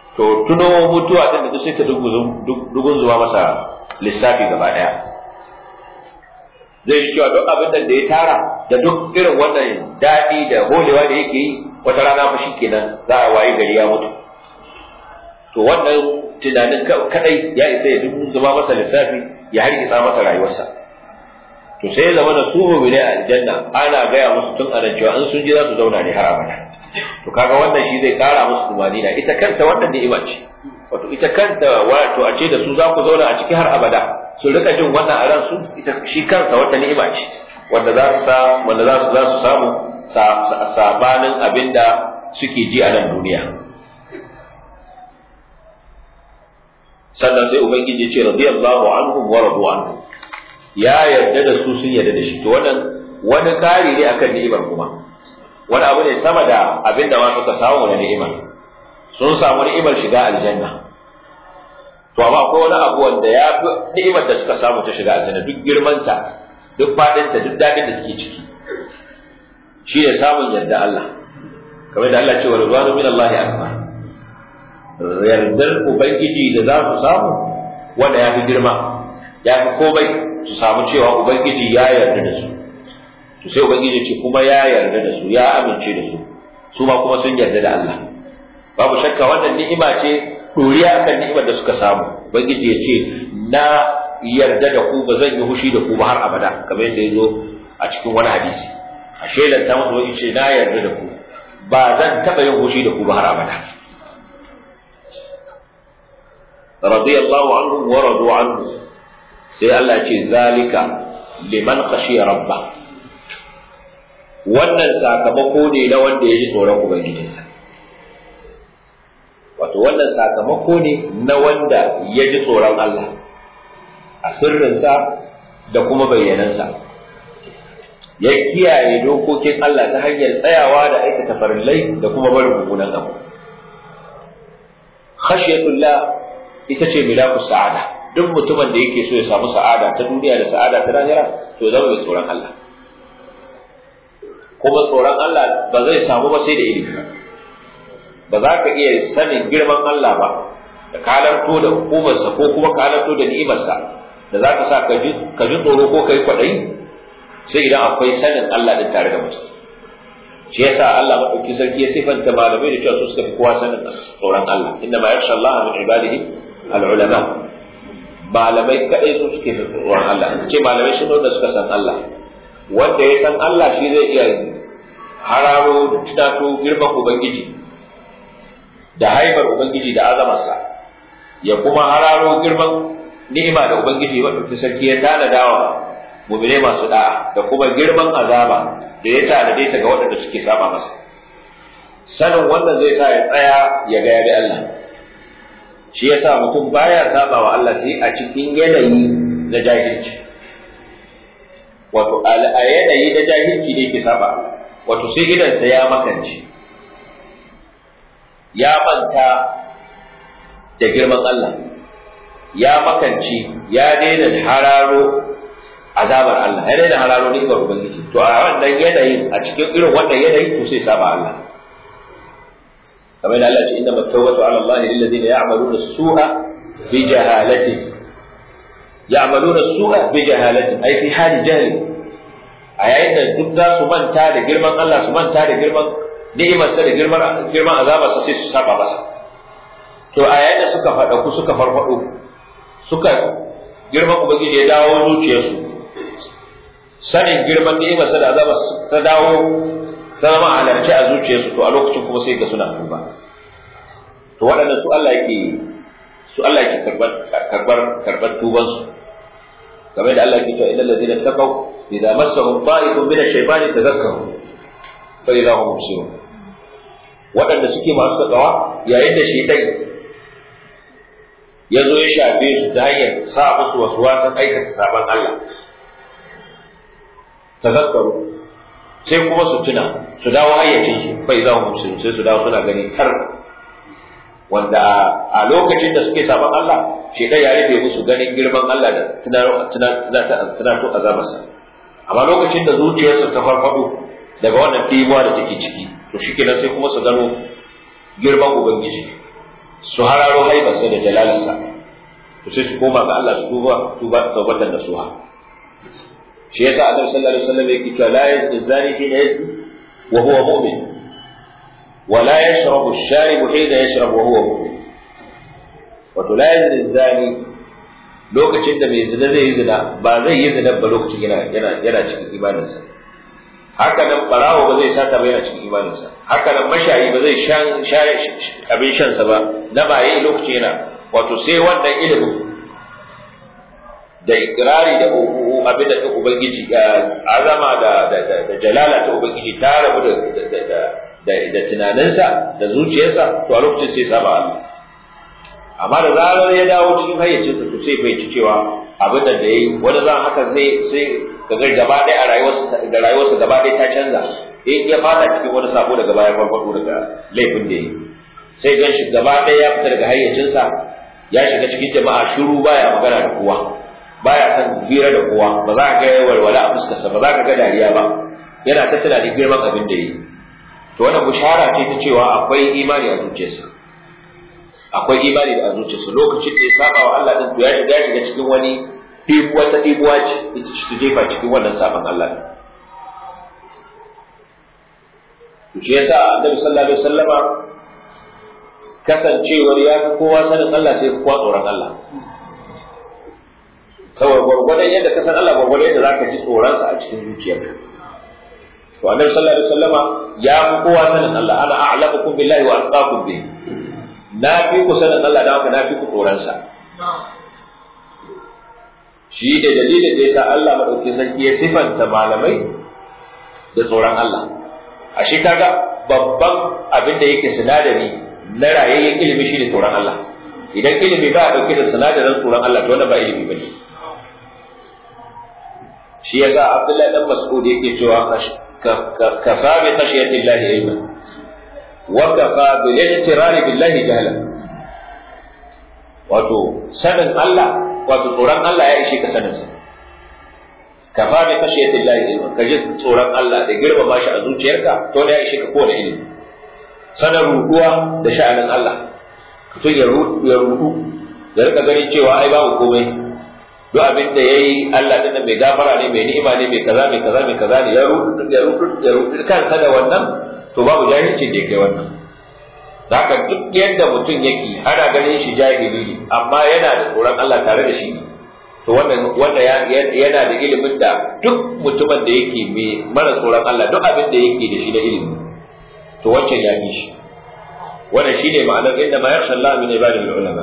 to tuno mutuwa din da duk sai ta dugun zuwa masa lissafi gaba daya zai ji cewa duk abin da ya tara da duk irin wannan daɗi da holewa da yake yi wata rana fa shi kenan za a wayi gari ya mutu to wannan tunanin kadai ya isa ya dubu zama masa lissafi ya hargitsa masa rayuwarsa to sai ya zama da su mu'mini a aljanna ana gaya musu tun anan cewa in sun ji za su zauna ne har abada to kaga wannan shi zai kara musu tumanina ita kanta wannan ni'ima ce wato ita kanta wato a ce da su za ku zauna a ciki har abada su rika jin wannan a ransu ita shi kansa wata ni'ima ce wanda za su wanda za su za su samu sabanin abinda suke ji a nan duniya sannan sai ubangiji ce radiyallahu anhum wa radu anhu ya yarda da su sun yarda da shi to wannan wani kari ne akan ni'imar kuma wani abu ne sama da abinda ma suka samu na ni'imar sun samu ni'imar shiga aljanna to amma akwai wani abu wanda ya fi ni'imar da suka samu ta shiga aljanna duk girmanta duk fadinta duk dadin da suke ciki shi ne samun yarda Allah kamar da Allah ce wa rizwanu min Allah akbar yardar ubangiji da za su samu wanda ya fi girma ya fi komai su samu cewa ubangiji ya yarda da su to sai ubangiji ce kuma ya yarda da su ya amince da su su ma kuma sun yarda da Allah babu shakka wannan ni'ima ce doriya akan ni'imar da suka samu ubangiji ya ce na yarda da ku ba zan yi hushi da ku ba har abada kamar yadda ya zo a cikin wani hadisi a shaidan ta musu wani ce na yarda da ku ba zan taɓa yin hushi da ku ba har abada radiyallahu anhu wa radu anhu sai Allah ce zalika liman khashiya rabba wannan sakamako ne na wanda ya ji tsoron ubangijinsa wato wannan sakamako ne na wanda ya ji tsoron Allah a sirrinsa da kuma bayyanansa ya kiyaye dokokin Allah ta hanyar tsayawa da aikata farillai da kuma barin mummunan abu khashiyatullah ita ce milaku sa'ada duk mutumin da yake so ya samu sa'ada ta duniya da sa'ada ta lahira to zama mai tsoron Allah kuma tsoron Allah ba zai samu ba sai da ilimi ba za ka iya sanin girman Allah ba da kalarto da hukumarsa ko kuma kalarto da ni'imarsa da za ka sa ka ji tsoro ko kai kwaɗayi sai idan akwai sanin Allah din tare da mutum shi yasa Allah madauki sarki ya sifanta malamai da cewa su suka fi kowa sanin tsoron Allah inna ma yakhsha Allah min ibadihi al-ulama malamai kadai su suke fi tsoron Allah ce malamai sun da suka san Allah wanda ya san Allah shi zai iya hararo da tunato girman ubangiji da haifar ubangiji da azamarsa ya kuma hararo girman ni'ima da ubangiji wanda sarki ya tanadawa mu'mine masu da'a da kuma girman azaba da ya tanade ta ga waɗanda suke saba masa sanin wannan zai sa ya tsaya ya ga ya bi Allah shi yasa mutum baya saba wa Allah sai a cikin yanayi na jahilci wato a yanayi na jahilci ne ke saba wato sai idansa ya makance ya manta da girman Allah ya makance ya daina hararo azabar Allah ya daina hararo ni'imar ubangiji to a wannan yanayin a cikin irin wannan yanayi to sai saba Allah kamar da Allah ce inna mattawbatu ala Allah lil ladina ya'maluna as-su'a bi jahalati ya'maluna as-su'a bi jahalati ai fi hali jahli a yayin da duk za su manta da girman Allah su manta da girman ni'imarsa da girman girman azabarsa sai su saba masa to a yayin da suka faɗa ku suka farfaɗo suka girman ubangiji ya dawo zuciyarsu sanin girman ni'imarsa da azaba ta dawo zama halarci a zuciyarsu to a lokacin kuma sai ga suna tuba to waɗannan su Allah yake su Allah yake karbar karbar karbar tuban su game da Allah yake cewa innal ladina taqaw idza massahum ta'ifun min ash-shaytani tadhakkaru fa idza hum mubsirun waɗanda suke masu takawa yayin da shaytan ya zo ya shafe su ta hanyar sa musu wasu wasan aikata sabon Allah tazakkaru sai kuma su tuna su dawo hayyacin su bai za mu sai su dawo suna gani tar wanda a lokacin da suke sabon Allah shedan ya rufe musu ganin girman Allah da tunato azabarsa amma lokacin da zuciyarsu ta farfado daga wannan tibuwa da take ciki to shikenan sai kuma su gano girman ubangiji su hararo haibarsa da jalalarsa to sai su koma ga Allah su tuba tuba taubatan da suha shi yasa annabi sallallahu alaihi wasallam yake cewa la yazni zani hina yazni wa huwa mu'min wa la yashrabu ash-sharibu hina yashrabu wa huwa mu'min wato la yazni zani lokacin da mai zina zai yi zina ba zai yi zina ba lokacin yana yana yana cikin imaninsa haka nan barawo ba zai sata ba yana cikin imaninsa haka nan mashayi ba zai shan abin shansa ba na baye lokacin yana wato sai wannan ilimin da ikirari da abin da ubangiji azama da da jalala ta ubangiji ta rabu da da tunaninsa da zuciyarsa to a lokacin sai saba Allah amma da zarar ya dawo cikin hayyacinsa to sai bai ci cewa abin da yayi wani zan haka zai sai kaga gaba ɗaya a rayuwarsa da rayuwarsa gaba ɗaya ta canza in ya fada cikin wani sabo daga baya farfado daga laifin da yayi sai gan shi gaba ɗaya ya fita daga hayyacinsa ya shiga cikin jama'a shiru baya magana da kowa baya son hira da kowa ba za ka ga walwala a fuskarsa ba za ka ga dariya ba yana ta tunanin girman abin da yi to wannan bushara ce ta cewa akwai imani a zuciyarsa akwai imani da a zuciyarsa lokacin da ya saba wa Allah din to ya shiga shiga cikin wani ɗibuwa ta ɗibuwa ce ita ce ta jefa cikin wannan sabon Allah ne to shi yasa annabi sallallahu alaihi wasallama kasancewar ya fi kowa sanin Allah sai kowa tsoron Allah saboda gwargwadon yadda ka san Allah gwargwadon yadda zaka ji tsoronsa a cikin zuciyarka to annabi sallallahu alaihi wasallama ya fi kowa sanin Allah ana a'lamukum billahi wa atqakum bihi na fi ku sanin Allah da haka na fi ku tsoronsa shi da dalilin da yasa Allah madaukakin sarki ya sifanta malamai da tsoron Allah a shi kaga babban abin da yake sinadari na rayayyen ilimi shi ne tsoron Allah idan ilimi ba a ɗauke da sinadarin tsoron Allah to wannan ba ilimi bane shi yasa Abdullahi dan Mas'ud yake cewa kafa bi khashiyati Allah ilma wa kafa bil ihtirar billahi jahla wato sanin Allah wato tsoron Allah ya ishe ka sanin sa kafa bi khashiyati Allah ilma kaje tsoron Allah da girmama shi a zuciyarka to ne ya ishe ka kowane ilimi sanar ruduwa da sha'anin Allah mutum ya rudu ya rudu ya rika ganin cewa ai babu komai duk abin da yayi Allah din mai gafara ne mai ni'ima ne mai kaza mai kaza mai kaza ne ya rudu ya rudu ya rudu kansa da wannan to babu jahilci da yake wannan haka duk yadda mutum yake ana ganin shi jahili ne amma yana da tsoron Allah tare da shi to wannan wanda yana da ilimin da duk mutumin da yake mai mara tsoron Allah duk abin da yake da shi na ilimi to wancan ya fi shi wannan shine ma'anar inda ma yakhsha Allah min ibadihi ulama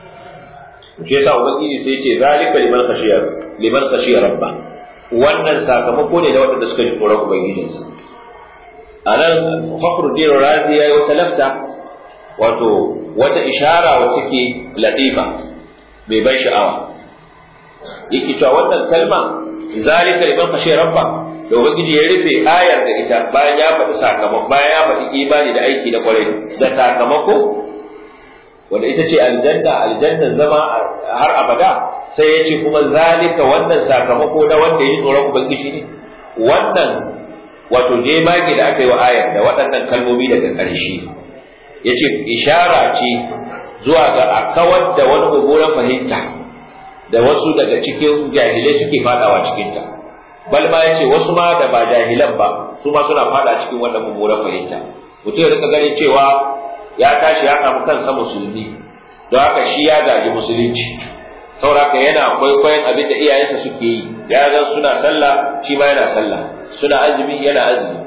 shi yasa ubangiji sai ce zalika liman khashiya liman khashiya rabba wannan sakamako ne da wanda suka ji tsoron ubangijinsa anan fakhruddin razi yayi wata lafta wato wata ishara wacce ke latifa mai ban sha'awa yake cewa wannan kalma zalika liman khashiya rabba da ubangiji ya rufe ayar da ita bayan ya faɗi sakamako bayan ya faɗi imani da aiki na kwarai da sakamako wanda ita ce aljanna aljanna zama har abada sai ya ce kuma zalika wannan sakamako na wanda ya ji tsoron ubangiji ne wannan wato jemage da aka yi wa ayar da waɗannan kalmomi daga ƙarshe ya ce ishara ce zuwa ga a kawar da wani mummunan fahimta da wasu daga cikin jahilai suke fadawa cikinta bal ma ya ce wasu ma da ba jahilan ba su ma suna fada cikin wannan mummunan fahimta mutum ya rika ganin cewa ya tashi ya samu kansa musulmi don haka shi ya gaji musulunci sauraka yana kwaikwayon abin da iyayensa suke yi ya zan suna sallah shi ma yana sallah suna azumi yana azumi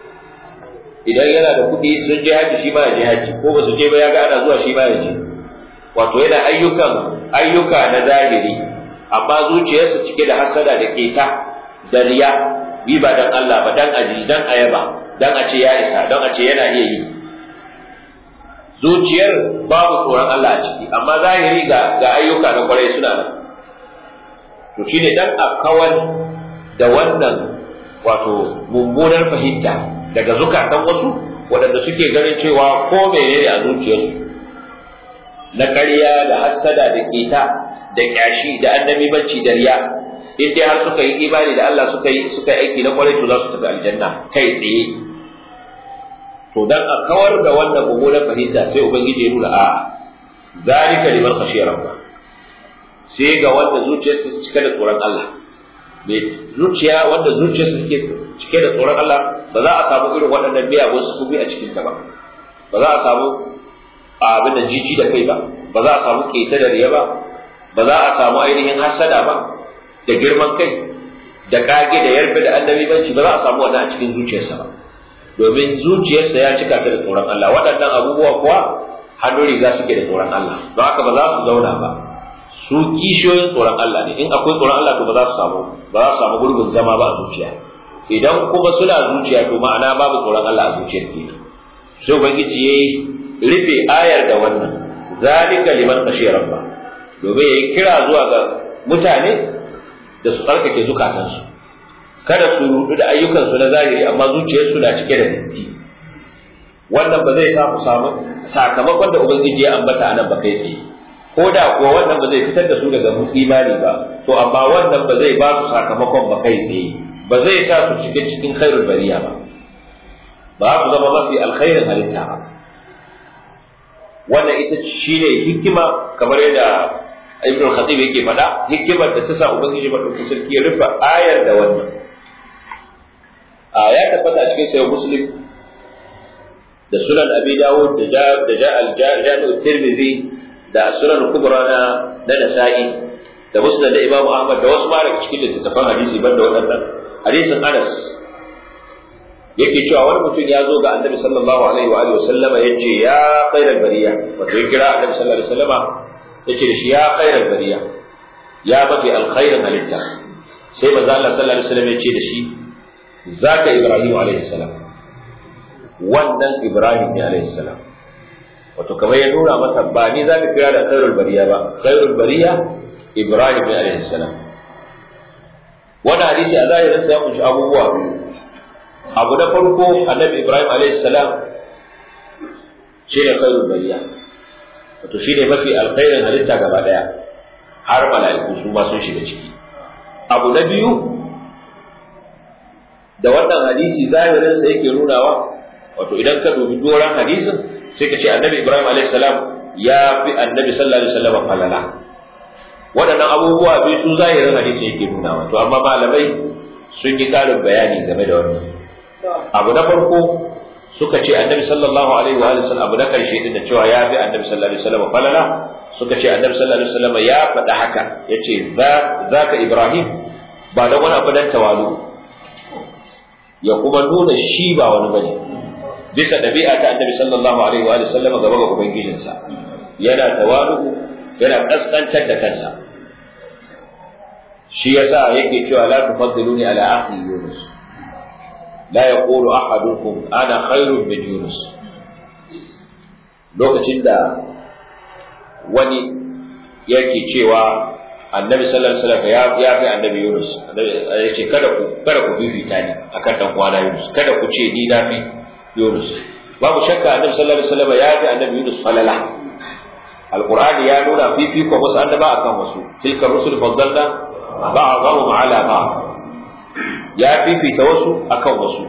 idan yana da kuɗi sun je haji shi ma ya je haji ko ba su je ba ya ga ana zuwa shi ma ya je wato yana ayyukan ayyuka na zahiri amma zuciyarsa cike da hasada da keta da riya bi ba dan Allah ba dan aji dan ayaba dan a ce ya isa dan a ce yana iya yi zuciyar babu tsoron Allah a ciki amma zahiri ga ga ayyuka na kwarai suna nan to shine dan a kawar da wannan wato mummunar fahimta daga zukatan wasu waɗanda suke ganin cewa ko menene a zuciyarsu na ƙarya da hassada da keta da kyashi da annabibanci da riya in dai har suka yi imani da Allah suka yi suka aiki na kwarai to za su tafi aljanna kai tsaye to dan a kawar da wannan mummunar fahimta sai ubangiji ya nuna a zalika liman khashiya rabba sai ga wanda zuciyarsa ta cike da tsoron Allah mai zuciya wanda zuciyarsa take cike da tsoron Allah ba za a samu irin waɗannan miyagun sufofi a cikin ta ba ba za a samu abin da jiji da kai ba ba za a samu keta da riya ba ba za a samu ainihin hasada ba da girman kai da kage da yarfe da annabi banci ba za a samu wannan a cikin zuciyarsa ba domin zuciyarsa ya cika ta da tsoron Allah waɗannan abubuwa kuwa hannun riga suke da tsoron Allah don haka ba za su zauna ba su kishiyoyin tsoron Allah ne in akwai tsoron Allah to ba za su samu ba za su samu gurbin zama ba a zuciya idan kuma suna zuciya to ma'ana babu tsoron Allah a zuciyar kenan sai ubangiji yayi rufe ayar da wannan zalika liman khashiya rabba domin yayi kira zuwa ga mutane da su tsarkake zukatansu kada su rudu da ayyukansu na zahiri amma zuciyarsu na cike da datti wannan ba zai samu samu sakamakon da ubangiji ya ambata anan ba kai tsaye ko da kuwa wannan ba zai fitar da su daga imani ba to amma wannan ba zai ba su sakamakon ba kai tsaye ba zai sa su shiga cikin khairul bariya ba ba su zama mafi alkhairin halitta ba wannan ita shine hikima kamar yadda ibn khatib yake faɗa hikimar da ta sa ubangiji madaukakin sarki ya rufe ayar da wannan a ya tabbata a cikin sayyid muslim da sunan abi dawud da ja da ja al-jami' tirmidhi da sunan kubra na na nasa'i da musnad da imamu ahmad da wasu mara cikin littattafan hadisi banda waɗannan hadisin anas yake cewa wani mutum ya zo ga annabi sallallahu alaihi wa alihi wasallama yace ya khairal bariya wato ya kira annabi sallallahu alaihi wasallama yace da shi ya khairal bariya ya mafi alkhairin halitta sai manzo Allah sallallahu alaihi wasallam yace da shi zaka ibrahim alaihi salam wannan ibrahim ne alaihi salam wato kamar ya nuna masa ba ni zaka kira da khairul bariya ba khairul bariya ibrahim ne alaihi salam wannan hadisi a zahirin sa ya kunshi abubuwa biyu abu na farko annabi ibrahim alayhi salam shine khairul bariya wato shine mafi alkhairin halitta gaba daya har mala'iku su ma sun shiga ciki abu na biyu da wannan hadisi zahirin sa yake nunawa wato idan ka dubi doran hadisin sai ka ce annabi ibrahim alayhi salam ya fi annabi sallallahu alaihi wasallam falala waɗannan abubuwa biyu su zahirin hadisin yake nunawa to amma malamai sun yi ƙarin bayani game da wannan abu na farko suka ce annabi sallallahu alaihi wa sallam abu na karshe din da cewa ya fi annabi sallallahu alaihi wasallam falala suka ce annabi sallallahu alaihi wasallam ya faɗa haka yace za ka ibrahim ba da wani abu dan tawalu ya kuma nuna shi ba wani bane bisa ɗabi'a ta annabi sallallahu alaihi wa sallam gaba ga ubangijinsa yana tawalu yana kaskantar da kansa shi yasa yake cewa la tufaddiluni ala akhi yunus لا يقول أحدكم أنا خير من يونس lokacin da wani yake cewa annabi sallallahu alaihi wasallam ya ya fi annabi Yunus ya ce kada ku kada ku bibita ni akan dan kwana Yunus kada ku ce ni na fi Yunus babu shakka annabi sallallahu alaihi wasallam ya fi annabi Yunus falala alqur'ani ya nuna fifiko wasu annaba akan wasu tilka rusul faddalna ba'dhum ala ba'd ya fifita wasu akan wasu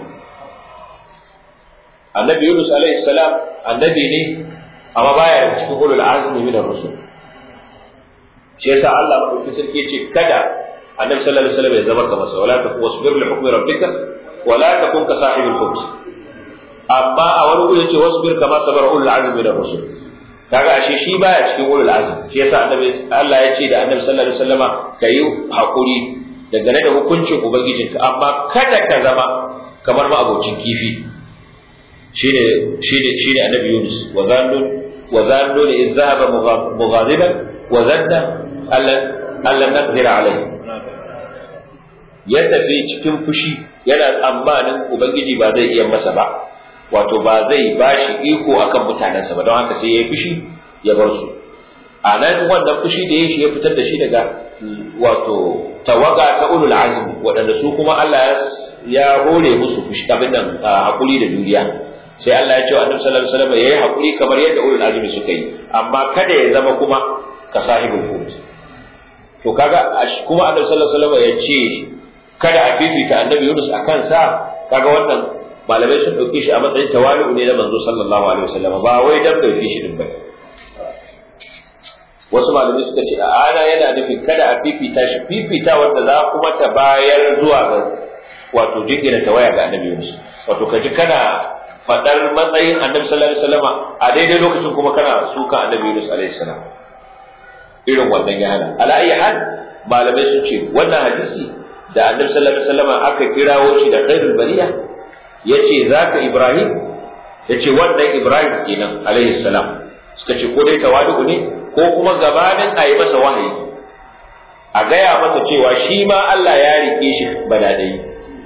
annabi yunus alaihi salam annabi ne amma baya da cikin ulul azmi min ar-rusul shi yasa Allah madauki sarki yace kada annabi sallallahu alaihi wasallam ya zama kamar sa wala takun wasbir li hukmi rabbika wala takun ka sahibul hut amma a wani guri yace wasbir kama sabara ulul azmi min ar-rusul kaga ashe shi baya cikin ulul azmi shi yasa annabi Allah ya ce da annabi sallallahu alaihi wasallama kayi hakuri dangane da hukuncin ubangijinka amma kada ka zama kamar ma abocin kifi shine shine shine annabi Yunus wa zannu wa zannu in zahaba mughadiban wa zanna allan allan naqdir alayhi ya tafi cikin fushi yana tsammanin ubangiji ba zai iya masa ba wato ba zai bashi iko akan mutanensa ba don haka sai ya yi fushi ya bar su a nan wannan fushi da ya shi ya fitar da shi daga wato tawaga ta ulul azmi waɗanda su kuma Allah ya hore musu fushi abin nan hakuri da duniya sai Allah ya ce wa Annabi sallallahu alaihi wasallam yayi hakuri kamar yadda ulul azmi suka yi amma kada ya zama kuma ka sahibul hut to kaga kuma Annabi sallallahu alaihi wasallam ya ce kada a fifita Annabi Yunus akan sa kaga wannan malamai sun dauke shi a matsayin tawali'u ne na manzo sallallahu alaihi wasallam ba wai dan bai fi shi din ba wasu malamai suka ce ana yana nufin kada a fifita shi fifita wanda za kuma ta bayar zuwa ga wato jingina ta waya ga annabi Yunus wato kaji kana fadar matsayin annabi sallallahu alaihi wasallam a daidai lokacin kuma kana suka annabi Yunus alaihi salam irin wannan ya hana ala ayi hal malamai sun ce wannan hadisi da annabi sallallahu alaihi wasallam aka kirawo shi da khairul bariya yace zaka Ibrahim yace wannan Ibrahim kenan alaihi salam suka ce ko dai tawadu ne ko kuma gabanin a yi masa wahayi a gaya masa cewa shi ma Allah ya rike shi badadai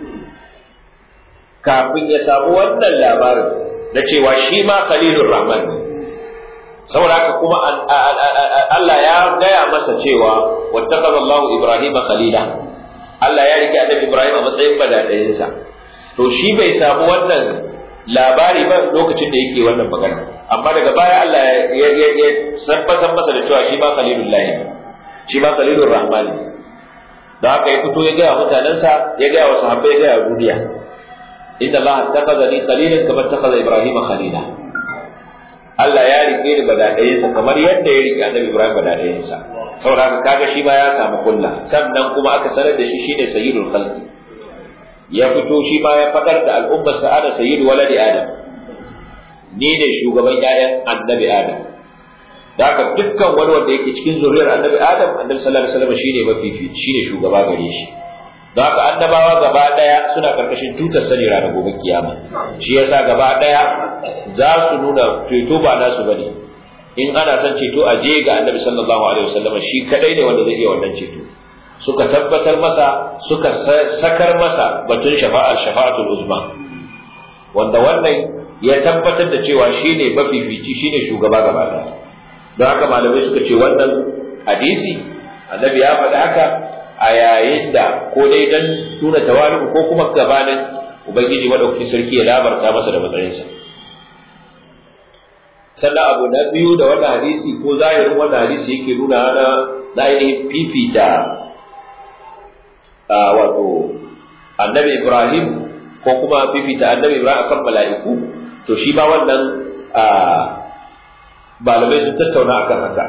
kafin ya samu wannan labarin na cewa shi ma khalilur rahman ne saboda haka kuma Allah ya gaya masa cewa wattaqaza Allah Ibrahim khalila Allah ya rike annabi Ibrahim a matsayin badadayinsa to shi bai samu wannan labari ba lokacin da yake wannan magana amma daga baya Allah ya ya sabbasan masa da cewa shi ba khalilullahi shi ba khalilur rahman da haka ya fito ya ga mutanansa ya ga wa sahabbai ya ga duniya inna Allah taqadani khalilan kama taqada Ibrahim khalila Allah ya rike ni badadayinsa kamar yadda ya rike Annabi Ibrahim badadayinsa saboda haka kaga shi ba ya samu kulla sannan kuma aka sanar da shi shine sayyidul khalqi ya fito shi ma ya fadar da al'ummar sa'ada sayyidu waladi adam ni ne shugaban ƴaƴan annabi adam da haka dukkan wani wanda yake cikin zuriyar annabi adam annabi sallallahu alaihi wasallam shine mafifici shine shugaba gare shi da haka annabawa gaba daya suna karkashin tutar sani ranar gobe kiyama shi yasa gaba daya za su nuna ceto ba nasu bane in ana son ceto a je ga annabi sallallahu alaihi wasallam shi kadai ne wanda zai iya wannan ceto suka tabbatar masa suka sakar masa batun shafa'ar shafa'atul uzma wanda wannan ya tabbatar da cewa shine mafifici shine shugaba gaba ɗaya don haka malamai suka ce wannan hadisi annabi ya faɗi haka a yayin da ko dai dan nuna tawali'u ko kuma gabanin ubangiji madaukakin sarki ya labarta masa da matsayinsa sannan abu na biyu da wannan hadisi ko zahirin wannan hadisi yake nuna na ainihin fifita wato annabi Ibrahim ko kuma fifita annabi Ibrahim akan mala'iku to shi ma wannan malamai sun tattauna akan haka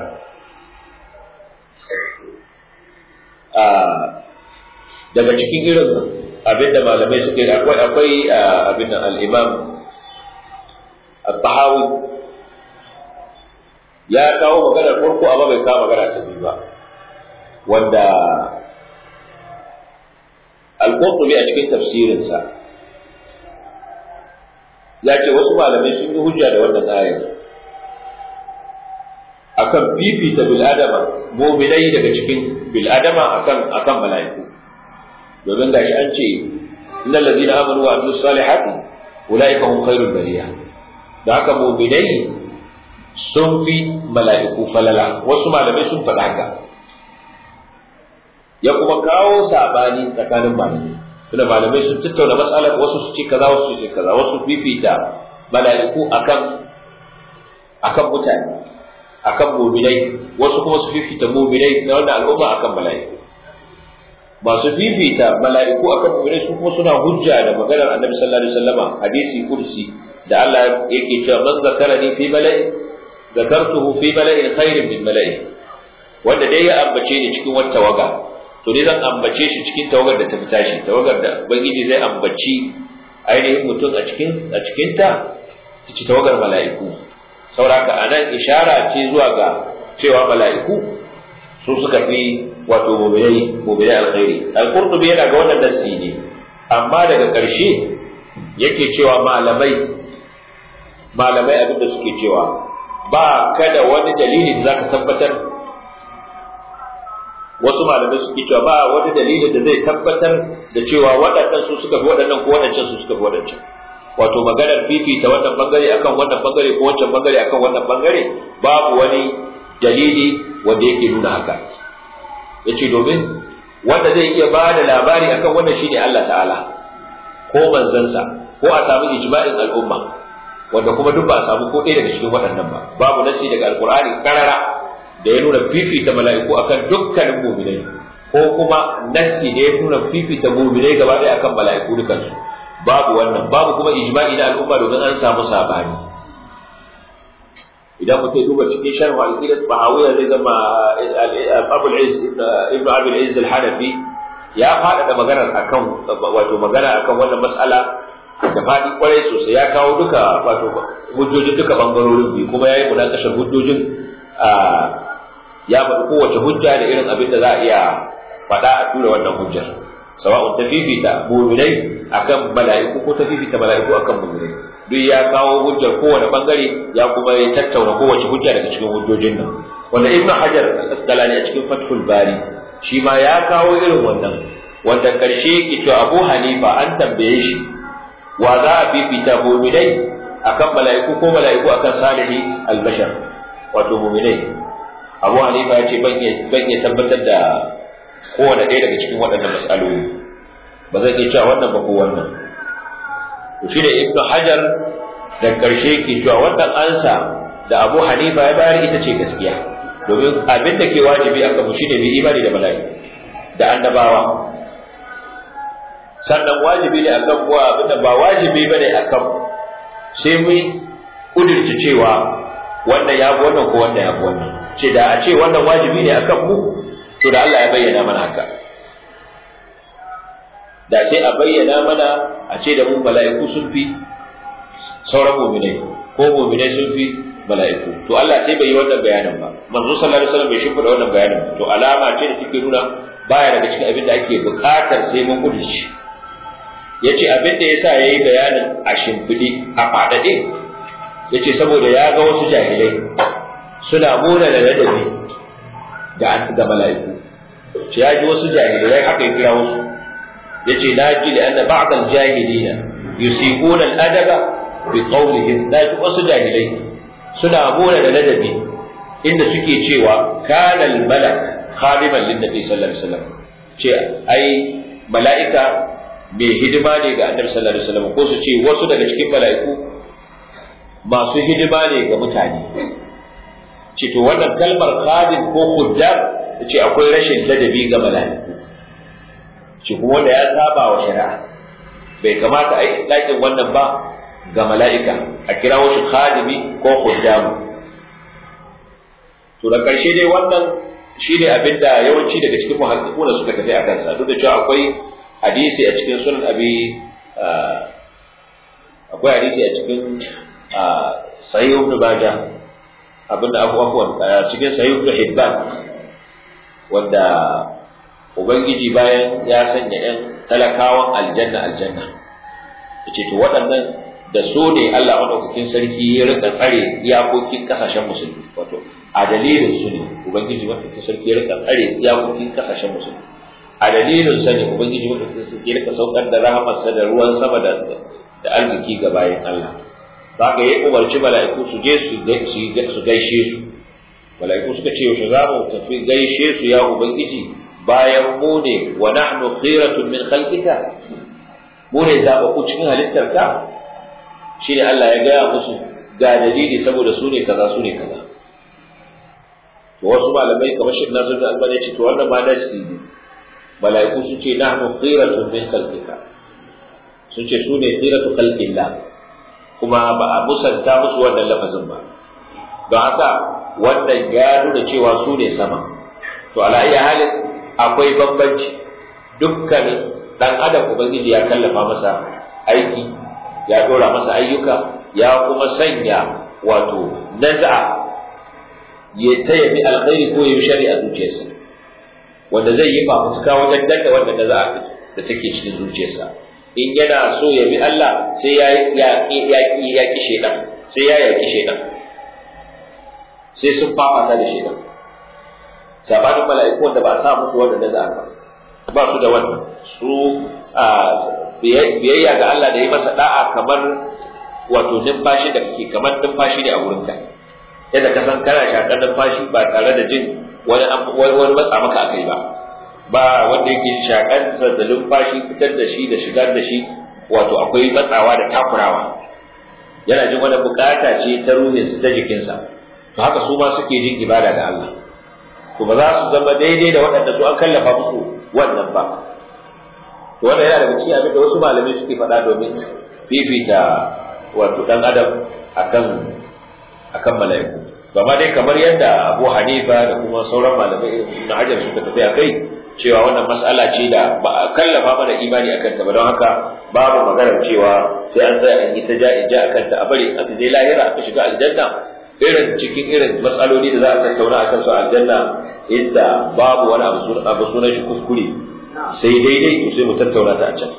daga cikin irin abin da malamai suke da akwai akwai abin al-imam al-tahawi ya kawo maganar farko amma bai kawo magana ta biyu ba wanda al-qurtubi a cikin tafsirinsa ya ce wasu malamai sun yi hujja da wannan ayar akan fifita bil'adama mu'minai daga cikin bil'adama akan akan mala'iku domin gashi an ce innal ladina amanu wa amilus salihati ulaika hum khairul bariya da haka mu'minai sun fi mala'iku falala wasu malamai sun faɗa haka ya kuma kawo sabani tsakanin malamai tunda malamai sun tattauna matsalar wasu su ce kaza wasu su ce kaza wasu fifita mala'iku akan akan mutane akan mu'minai wasu kuma su fifita mu'minai na wannan al'umma akan mala'iku masu fifita mala'iku akan mu'minai su kuma suna hujja da maganar annabi sallallahu alaihi wasallama hadisi kursi da Allah yake cewa man zakarani fi mala'i zakartuhu fi mala'in khairin min mala'i wanda dai ya ambace ni cikin wata waga to dai zan ambace shi cikin tawagar da ta fita shi tawagar da ubangiji zai ambaci ainihin mutum a cikin a cikin ta ci tawagar mala'iku sauraka anan ishara ce zuwa ga cewa mala'iku su suka fi wato mu'minai mu'minai alkhairi al-qurtubi yana ga wannan nasi ne amma daga ƙarshe yake cewa malamai malamai abinda suke cewa ba kada wani dalili da zaka tabbatar wasu malamai suke cewa ba wani dalilin da zai tabbatar da cewa waɗannan su suka fi waɗannan ko waɗancan su suka fi waɗancan wato maganar fifita wannan bangare akan wannan bangare ko wancan bangare akan wannan bangare babu wani dalili wanda yake nuna haka yace domin wanda zai iya ba da labari akan wannan shine Allah ta'ala ko manzansa ko a samu ijma'in al'umma wanda kuma duk ba a samu ko ɗaya daga cikin waɗannan ba babu nasi daga alqur'ani karara da ya nuna fifita mala'iku akan dukkanin mu'minai ko kuma nasi da ya nuna fifita mu'minai gaba ɗaya akan mala'iku dukansu babu wannan babu kuma ijma'i na al'umma domin an samu sabani idan mutum duba cikin sharh al-aqidah bahawiyya zai zama Abu al-Izz ibn Abi al-Izz al-Hanafi ya faɗaɗa maganar akan wato magana akan wannan mas'ala da faɗi kwarai sosai ya kawo duka wato hujjojin duka bangarorin biyu kuma yayi munakashar hujjojin ya faɗi kowace hujja da irin abin da za a iya faɗa a tura wannan hujjar sawa'un ta fifita mu'minai akan mala'iku ko ta fifita mala'iku akan mu'minai duk ya kawo hujjar kowane bangare ya kuma ya tattauna kowace hujja daga cikin hujjojin nan wanda ibnu hajar al-asqalani a cikin fathul bari shi ma ya kawo irin wannan wanda karshe ki to abu hanifa an tambaye shi wa za a fifita mu'minai akan mala'iku ko mala'iku akan salihi al-bashar wato mu'minai abu hanifa ya ce ban iya tabbatar da kowane ɗaya daga cikin waɗannan mas'aloli ba zai iya cewa wannan ba ko wannan to shi da ibnu hajar da karshe ke cewa wannan ansa da abu hanifa ya bayar ita ce gaskiya domin abin da ke wajibi a kanmu shine mai imani da mala'iku da annabawa sannan wajibi ne akan kuwa abin da ba wajibi bane akan sai mu kudirce cewa wannan ya fi wannan ko wannan ya fi wannan ce da a ce wannan wajibi ne akan mu to da Allah ya bayyana mana haka da sai a bayyana mana a ce da mu mala'iku sun fi sauran mu'minai ko mu'minai sun fi mala'iku to Allah sai bai yi wannan bayanin ba manzo sallallahu alaihi wasallam bai shimfida wannan bayanin to alama ce da take nuna baya daga cikin abin da ake buƙatar sai mun gudu shi yace abin da yasa yayi bayanin a shimfidi a fadade yace saboda ya ga wasu jahilai suna muna da ladabi da ga mala'iku shi ya ji wasu jahilai haka ya kira wasu yace na ji da anna ba'd al-jahilina yusiquna al-adaba bi qawlihim da wasu jahilai suna mona da ladabi inda suke cewa kana al-malak khadiman lin-nabi sallallahu alaihi wasallam ce ai mala'ika mai hidima ne ga annabi sallallahu alaihi wasallam ko su ce wasu daga cikin mala'iku masu hidima ne ga mutane ce to wannan kalmar khadim ko khuddam ce akwai rashin ladabi ga mala'iku ce kuma wanda ya saba wa shari'a bai kamata a yi ɗakin wannan ba ga mala'ika a kira shi khadimi ko khuddamu to da ƙarshe dai wannan shi ne abin da yawanci daga cikin muhaddikuna suka tafi a kansa duk da cewa akwai hadisi a cikin sunan abi akwai hadisi a cikin sahih ibn majah abin da abu afwan cikin sahih ibn hibban wanda ubangiji bayan ya sanya yan talakawan aljanna aljanna yace to waɗannan da so ne Allah madaukakin sarki ya rika tsare iyakokin kasashen musulmi wato a dalilin su ne ubangiji madaukakin sarki ya rika tsare iyakokin kasashen musulmi a dalilin sa ne ubangiji madaukakin sarki ya rika saukar da rahamarsa da ruwan sama da da arziki ga bayan Allah zaka yi umarci mala'iku su je su su gaishe su mala'iku suka ce yaushe za mu tafi gaishe su ya ubangiji bayan mu ne wa nahnu khiratun min khalqika mu ne zaɓaɓɓu cikin halittarka shi ne Allah ya gaya musu ga dalili saboda su ne kaza su ne kaza to wasu malamai kamar shi na da albani ce to wannan ma nasi ne mala'iku sun ce nahnu khiratun min khalqika sun ce su ne khiratu khalqillah kuma ba a musanta musu wannan lafazin ba don haka wannan ya nuna cewa su ne sama to ala iya halin akwai bambanci dukkanin dan adam ubangiji ya kallafa masa aiki ya dora masa ayyuka ya kuma sanya wato naz'a ya ta yabi alkhairi ko ya shari a zuciyarsa wanda zai yi fafutuka wajen danna wanda naz'a da take cikin zuciyarsa in yana so ya bi Allah sai ya ya ya ya ki shedan sai ya yaki shedan sai sun fafata da shedan sabanin mala'iku wanda ba a sa musu wanda naz'a ba ba su da wannan su biyayya ga Allah da yi masa da'a kamar wato numfashi da kake kamar numfashi ne a wurinka yadda ka san kana shakar numfashi ba tare da jin wani wani matsa maka akai ba ba wanda yake shakar da numfashi fitar da shi da shigar da shi wato akwai matsawa da takurawa yana jin wani bukata ce ta ruhinsa ta jikinsa to haka su ma suke jin ibada ga Allah to ba za su zama daidai da waɗanda su an kallafa musu wannan ba to wannan yana daga cikin abin da wasu malamai suke faɗa domin fifita wato dan adam akan akan mala'iku amma dai kamar yadda Abu Hanifa da kuma sauran malamai na Hajar suka tafi a kai cewa wannan mas'ala ce da ba a kallafa mana imani akan ta ba don haka babu maganar cewa sai an tsaya an yi ta ja ja akan ta a bari a je lahira a shiga aljanna irin cikin irin matsaloli da za a tattauna akan su aljanna inda babu wani abu sunan shi kuskure sai daidai to sai mu tattauna ta a can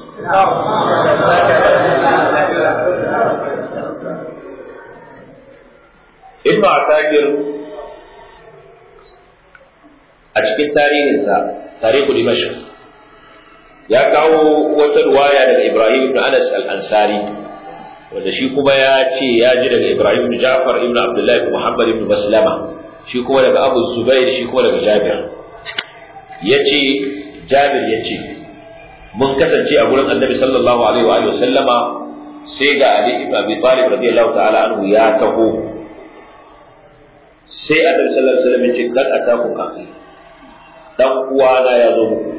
Ibn Asakir a cikin tarihinsa tarihu Dimashq ya kawo wata ruwaya daga Ibrahim ibn Anas al-Ansari wanda shi kuma ya ce ya ji daga Ibrahim ibn Ja'far ibn Abdullah ibn Muhammad ibn Maslama shi kuma daga Abu Zubair shi kuma daga Jabir yace Jabir yace mun kasance a gurin Annabi sallallahu alaihi wa alihi sallama sai ga Ali ibn Abi Talib radiyallahu ta'ala anhu ya taho sai Annabi sallallahu alaihi wasallam yace kad ataku kafi dan uwana ya zo muku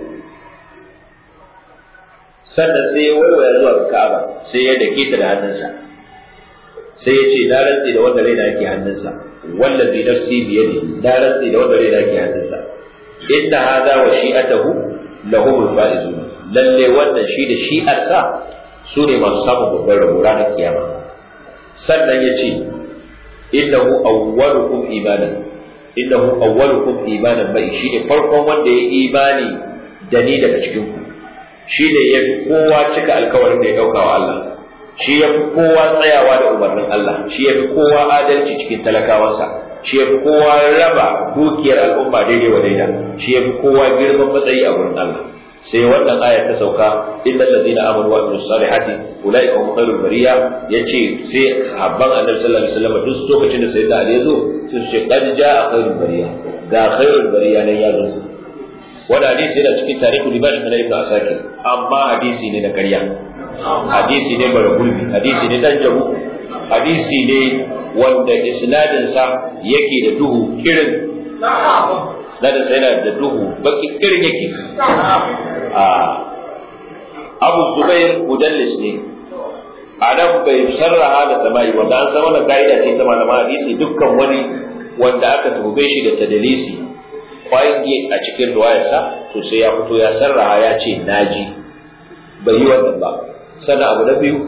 sannan sai ya waiwaya zuwa ga Ka'aba sai ya dake ta da hannunsa sai ya ce na rantsi da wanda raina yake hannunsa wallazi nafsi bi yadi na rantsi da wanda raina yake hannunsa inna hadha wa shi'atahu lahum al-faizun lalle wannan shi da shi'arsa su ne masu samun babbar rabo ranar kiyama sannan ya ce innahu awwalukum imanan innahu awwalukum imanan bai shi ne farkon wanda ya imani da ni daga cikin ku shi ne ya fi kowa cika alkawarin da ya ɗauka wa Allah shi ya fi kowa tsayawa da umarnin Allah shi ya fi kowa adalci cikin talakawansa shi ya fi kowa raba dukiyar al'umma daidai wa daida shi ya fi kowa girman matsayi a wurin Allah sai wannan aya ta sauka innal ladina amanu wa amilus salihati ulaika hum khairul bariya yace sai habban annabi sallallahu alaihi wasallam duk lokacin da sayyidina ali yazo sun ce qad jaa khairul bariya ga khairul bariya ne ya zo wani hadisi yana cikin tarihu libash na ibn asakir amma hadisi ne na ƙarya hadisi ne bara gurbi hadisi ne dan jabu hadisi ne wanda isnadin sa yake da duhu kirin isnadin sa yana da duhu baki kirin yake a Abu Zubair mudallis ne a nan bai sarraha da sama'i wanda an san wannan ka'ida ce ta malama hadisi dukkan wani wanda aka tube shi da tadalisi kwange a cikin ruwayarsa to sai ya fito ya sarraha ya ce naji bai yi wannan ba sannan abu na biyu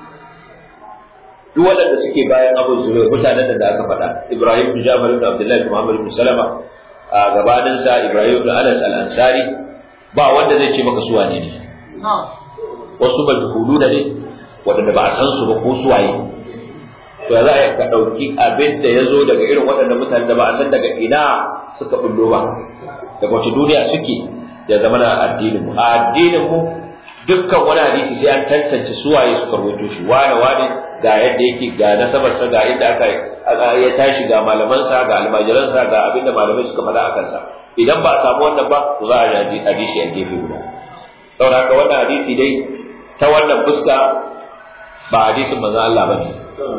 duk waɗanda suke bayan abu zubai mutanen da aka faɗa ibrahim bin jabir bin abdullahi bin muhammad bin salama a gabaninsa ibrahim bin anas al-ansari ba wanda zai ce maka suwa ne ne wasu majhulu da ne waɗanda ba a san su ba ko suwaye to za a ka ɗauki abin da ya zo daga irin waɗannan mutane da ba a san daga ina suka bullo ba daga wace duniya suke ya zama na addinin mu a addinin mu dukkan wani hadisi sai an tantance suwaye suka rubuto shi wane wane ga yadda yake ga nasabarsa ga inda aka ya tashi ga malamansa ga almajiransa ga abin da malamai suka faɗa a kansa idan ba a samu wannan ba to za a ji hadisi a gefe guda saboda haka wannan hadisi dai ta wannan fuska ba hadisin manzon Allah bane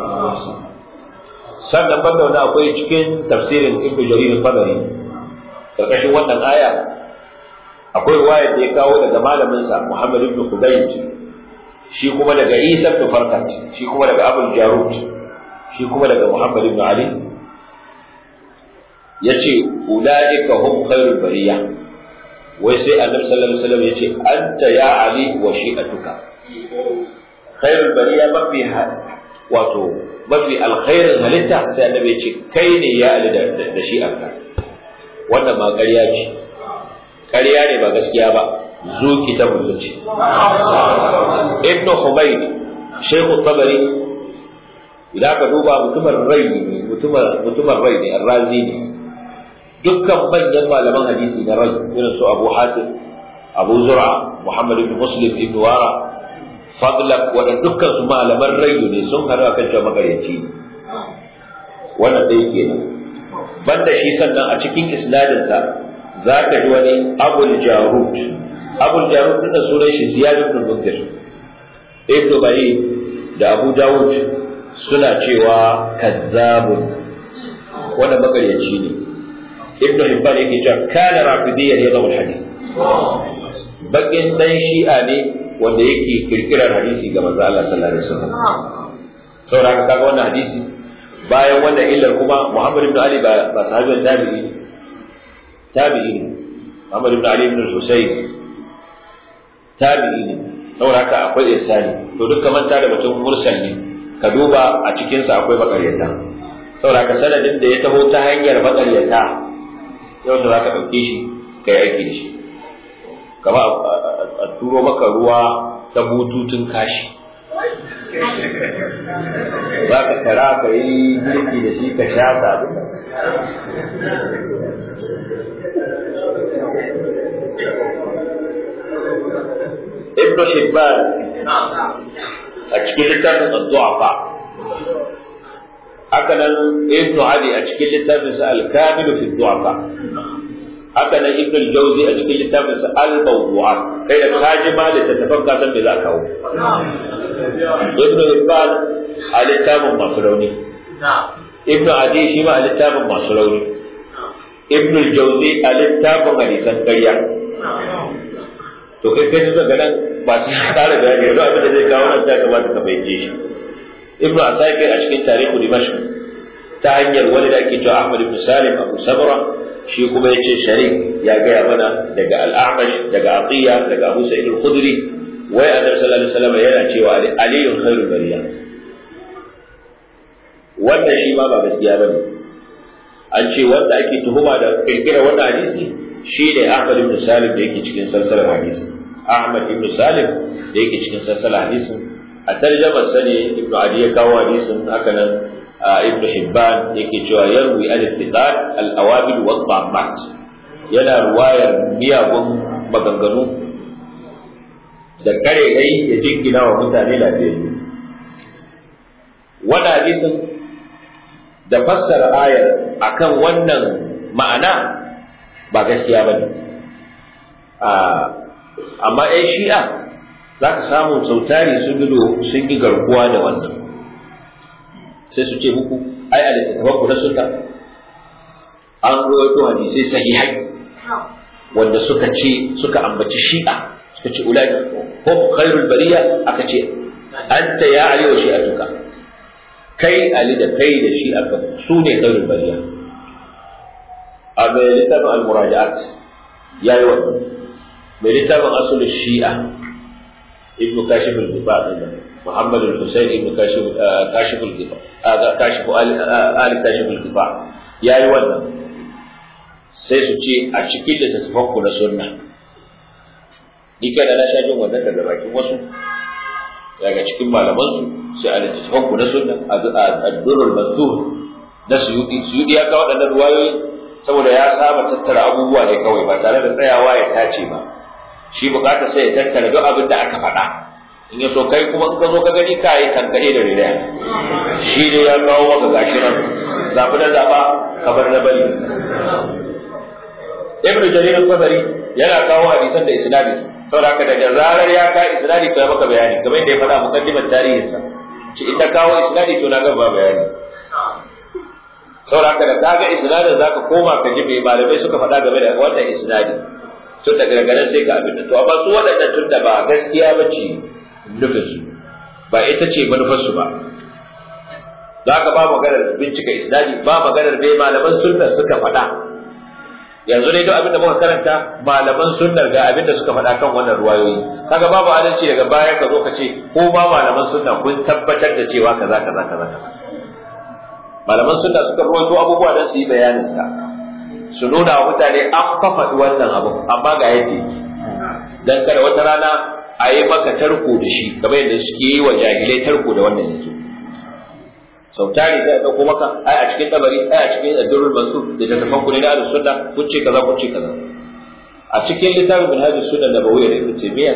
sannan banda wani akwai cikin tafsirin ibnu jarir al-qadari karkashin wannan aya akwai riwaya da ya kawo daga malamin sa Muhammad ibn Qudayd shi kuma daga Isa ibn Farqat shi kuma daga Abu Jarud shi kuma daga Muhammad ibn Ali yace ulaika hum khairul bariya wai sai Annabi sallallahu alaihi wasallam yace anta ya Ali wa shi'atuka khairul bariya mafi wato mafi alkhairin halitta sai annabi ce kai ne ya ali da shi aka wannan ma ƙarya ce ƙarya ne ba gaskiya ba zuki ta mutunci ibn humayd shaykhu tabari idan ka duba mutumar rai ne mutumar mutumar rai ne arrazi ne dukkan manyan malaman hadisi na rai irin su abu hatim abu zur'a muhammad ibn muslim ibn wara fadlak waɗanda dukkan su malaman rayu ne sun haɗu akan cewa magaryaci wannan dai kenan banda shi sannan a cikin isnadinsa za ka ji wani abul jarud abul jarud din da sunan shi ziyad ibn munzir ibn bari da abu dawud suna cewa kazzabun wannan magaryaci ne ibn hibban yake cewa kana rafidiyyan yadawu hadith bakin dan shi'a ne wanda yake kirkirar hadisi ga manzo Allah sallallahu alaihi wasallam saboda haka kaga wannan hadisi bayan wannan illar kuma Muhammad ibn Ali ba ba sahabin tabi'i ne tabi'i ne Muhammad ibn Ali ibn Husayn tabi'i ne saboda haka akwai ihsani to duk kamar ta da mutum mursal ne ka duba a cikin sa akwai bakaryata saboda haka sanadin da ya taho ta hanyar bakaryata yau da zaka dauke shi kai aiki da shi kama a turo maka ruwa ta bututun kashi za ka tara ka yi girki da shi ka sha ta ibn Hibban a cikin littafin ad-du'afa haka nan ibn Ali a cikin littafin sa al-kamil fi ad-du'afa haka nan ibn al-Jawzi a cikin littafin sa al-mawdu'at kai da kaji ma da tafan ka san me za ka kawo ibn Hibban a littafin masu rauni ibn Adi shi ma a littafin masu rauni ibn al-Jawzi a littafin hadisan ƙarya to kai kai zuwa ganin ba su kare bayani yanzu abin da zai kawo nan ta kamata ka fahimce shi ibnu asakir a cikin tarihu dimashq ta hanyar wani da ake cewa ahmad ibn salim abu sabra shi kuma yace sharik ya gaya mana daga al-a'mash daga atiya daga abu sa'id al-khudri wai annabi sallallahu alaihi wasallam yana cewa aliyun khairul bariya wanda shi ma ba gaskiya bane an ce wanda ake tuhuma da kirkira wannan hadisi shi ne Ahmad ibn Salim da yake cikin salsalar hadisi Ahmad ibn Salim da yake cikin salsalar hadisin a tarjamar sa ne Ibn Adi ya kawo hadisin haka nan Ibn Hibban yake cewa yarwi al-ittiqad al-awabil wa dhammat yana ruwayar miyagun maganganu da kare dai ya jingina wa mutane lafiyayyu wannan hadisin da fassara ayar akan wannan ma'ana ba gaskiya ba ne amma ‘yan shi'a za ka samu sautari sun sun yi garkuwa da wannan sai su ce muku ai a littattafan ku na sunna an rawaito hadisai sahihai wanda suka ce suka ambaci shi'a suka ce ulai hum khairul bariya aka ce anta ya ali wa shi'atuka kai ali da kai da shi'a su ne khairul bariya a mai littafin al-muraja'at ya yi wannan mai littafin asul shi'a ibn kashif al-gifa muhammad al-husayn ibn kashif kashif al-gifa kashif ali kashif al-gifa ya yi wannan sai su ce a cikin littattafan ku na sunna ni kada na sha jin wannan daga bakin wasu daga cikin malamansu sai a littattafan ku na sunna a durrul manzur na suyudi suyudi ya kawo waɗannan ruwayoyi saboda ya saba tattara abubuwa ne kawai ba tare da tsayawa ya tace ba shi bukata sai ya tattara duk abin da aka faɗa in ya so kai kuma in ka zo ka gani ka yi kankare da riraya shi ne ya kawo maka gashi nan zaɓi na zaɓa kamar na bari ibnu jarir al-qadari yana kawo hadisan da isnadi saboda haka daga zarar ya ka isnadi kai maka bayani kamar yadda ya faɗa mukaddimar tarihinsa ci in ta kawo isnadi to na gaba bayani saboda haka da kaga isnadin zaka koma ka ji mai malamai suka faɗa game da wannan isnadi tun daga ganin sai ka abin da to amma su waɗannan tun da ba gaskiya ba ce nufin su ba ita ce manufar su ba za ka ba maganar bincika isnadi ba maganar dai malaman sunna suka faɗa yanzu dai duk abin da muka karanta malaman sunnar ga abin da suka faɗa kan wannan ruwayoyi kaga babu adalci daga baya ka zo ka ce ko ba malaman sunna kun tabbatar da cewa kaza kaza kaza kaza malaman sunna suka ruwaito abubuwa don su yi bayanin sa su nuna wa mutane an fafaɗi wannan abu amma ga yadda yake dan kada wata rana a yi maka tarko da shi kamar yadda suke yi wa jahilai tarko da wannan yanzu sau tari sai a ɗauko maka ai a cikin tabari ai a cikin addurul mansur da tattafan ku ne na ahlus sunna kun ce kaza kun ce kaza a cikin littafin minhajus sunna da bawiyya da ibn taymiya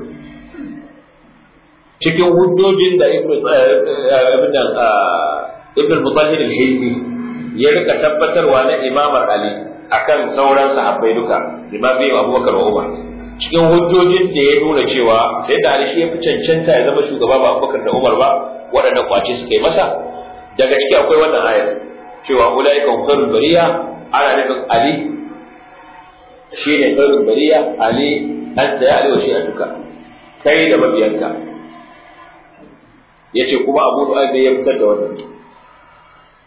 cikin hujjojin da ibn ibn ibn al-mutahhir al-hilmi ya rika tabbatarwa na imamar ali akan sauran sahabbai duka imam bai abubakar wa umar cikin hujjojin da ya nuna cewa sai da ali shi ya fi cancanta ya zama shugaba ba abubakar da umar ba waɗanda kwace suka yi masa daga ciki akwai wannan ayar cewa ulaika khairul bariya ana nufin ali shine khairul bariya ali anta ya ali wa shi'atuka kai da mabiyanka yace kuma abu du'ayb ya fitar da wannan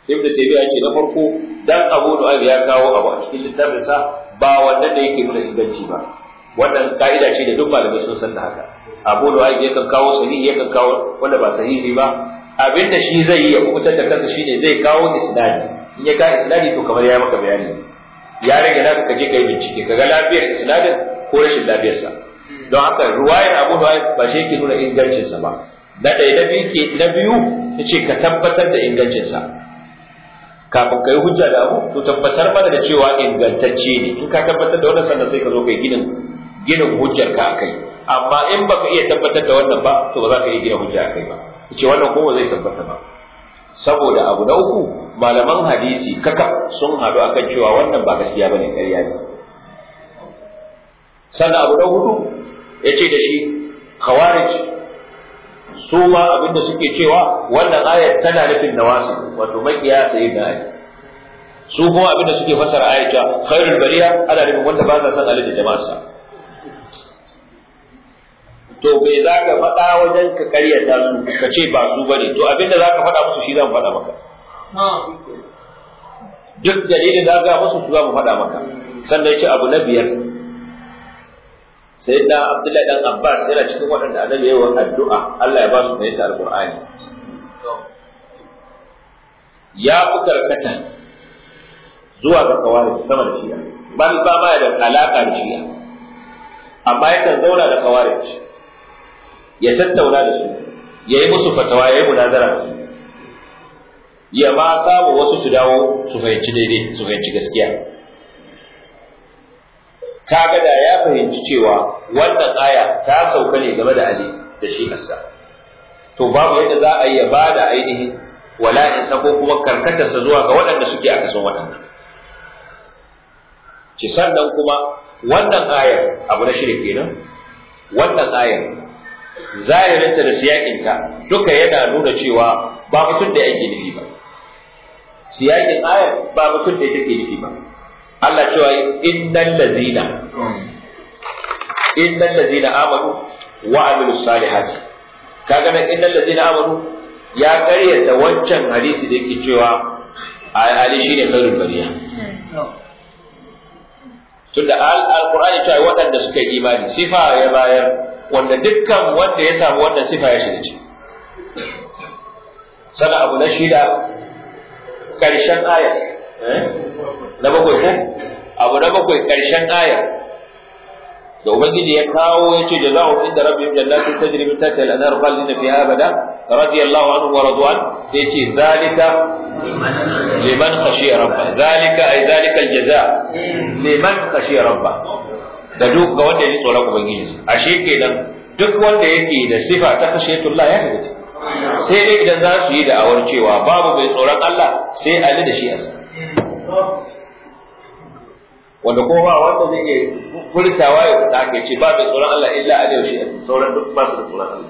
ibnu taymiya ce na farko dan abu nu'aym ya kawo abu a cikin littafin sa ba wannan da yake nuna inganci ba wannan ka'ida ce da duk malamai sun san da haka abu nu'aym yakan kawo sahihi yakan kawo wanda ba sahihi ba abinda shi zai yi ya kubutar da kansa shine zai kawo isnadi in ya ka isnadi to kamar ya maka bayani ya rage naka ka je ka yi bincike kaga lafiyar isnadin ko rashin lafiyarsa don haka ruwayar abu nu'aym ba shi yake nuna ingancinsa ba na ɗaya na biyu ke na biyu ta ce ka tabbatar da ingancinsa kafin ka yi hujja da abu to tabbatar mana da cewa ingantacce ne in ka tabbatar da wannan sannan sai ka zo kai ginin ginin hujjar ka akai amma in baka iya tabbatar da wannan ba to ba za ka iya gina hujja akai ba ce wannan kuma zai tabbata ba saboda abu na uku malaman hadisi kaka sun haɗu akan cewa wannan ba gaskiya bane ƙarya ne sannan abu na hudu ya ce da shi khawarij su ma abinda suke cewa wannan ayar tana nufin nawasi wato makiya sai da ayi su kuma abinda suke fasara ayar cewa khairul bariya ana nufin wanda ba sa san Ali da jama'arsa to bai za ka faɗa wajen ka karyata su ka ce ba su bane to abinda za ka faɗa musu shi zan faɗa maka duk dalilin da za musu su za mu faɗa maka sannan ya ce abu na biyar sai da Abdullahi dan Abbas yana cikin waɗanda annabi yayin addu'a Allah ya ba su fahimta alqur'ani ya fi karkata zuwa ga kawari sama da shi'a ba ba ma da alaka da shi'a amma yakan zauna da kawari ya tattauna da su ya yi musu fatawa ya yi munazara da su ya ma samu wasu su dawo su fahimci daidai su fahimci gaskiya kaga da ya fahimci cewa wannan aya ta sauka ne game da Ali da shi asa to babu yadda za a yi ya bada ainihin wala'insa ko kuma karkatarsa zuwa ga waɗanda suke a kasan waɗannan ci sannan kuma wannan ayar abu na shirin kenan wannan ayar zahirinta da siyakinta duka yana nuna cewa ba mutum da yake nufi ba siyakin ayar ba mutum da take nufi ba Allah cewa innal ladina innal ladina amanu wa amilus salihati kaga nan innal ladina amanu ya karyata wancan hadisi da yake cewa ali shine khairul bariya tunda alqur'ani cewa waɗanda suka yi imani sifa ya bayar wanda dukkan wanda ya samu wannan sifa ya shiga ciki sana abu na shida karshen aya na bakwai ko abu na bakwai karshen aya da ubangiji ya kawo ya ce jazahu inda rabbihim jannatin tajri min tahtiha al-anhar khalidina fiha abada radiyallahu anhu wa radwan sai ce zalika liman khashiya rabba zalika ay zalika al-jaza liman khashiya rabba da duk ga wanda ya ji tsoron ubangiji ashe kenan duk wanda yake da sifa ta khashiyatullah ya shiga sai dai idan za su yi da'awar cewa babu mai tsoron Allah sai Ali da shi asa wanda ko ba wanda zai iya furtawa ya fita ake ce ba mai tsoron Allah illa Ali da shi sauran duk ba su da tsoron Allah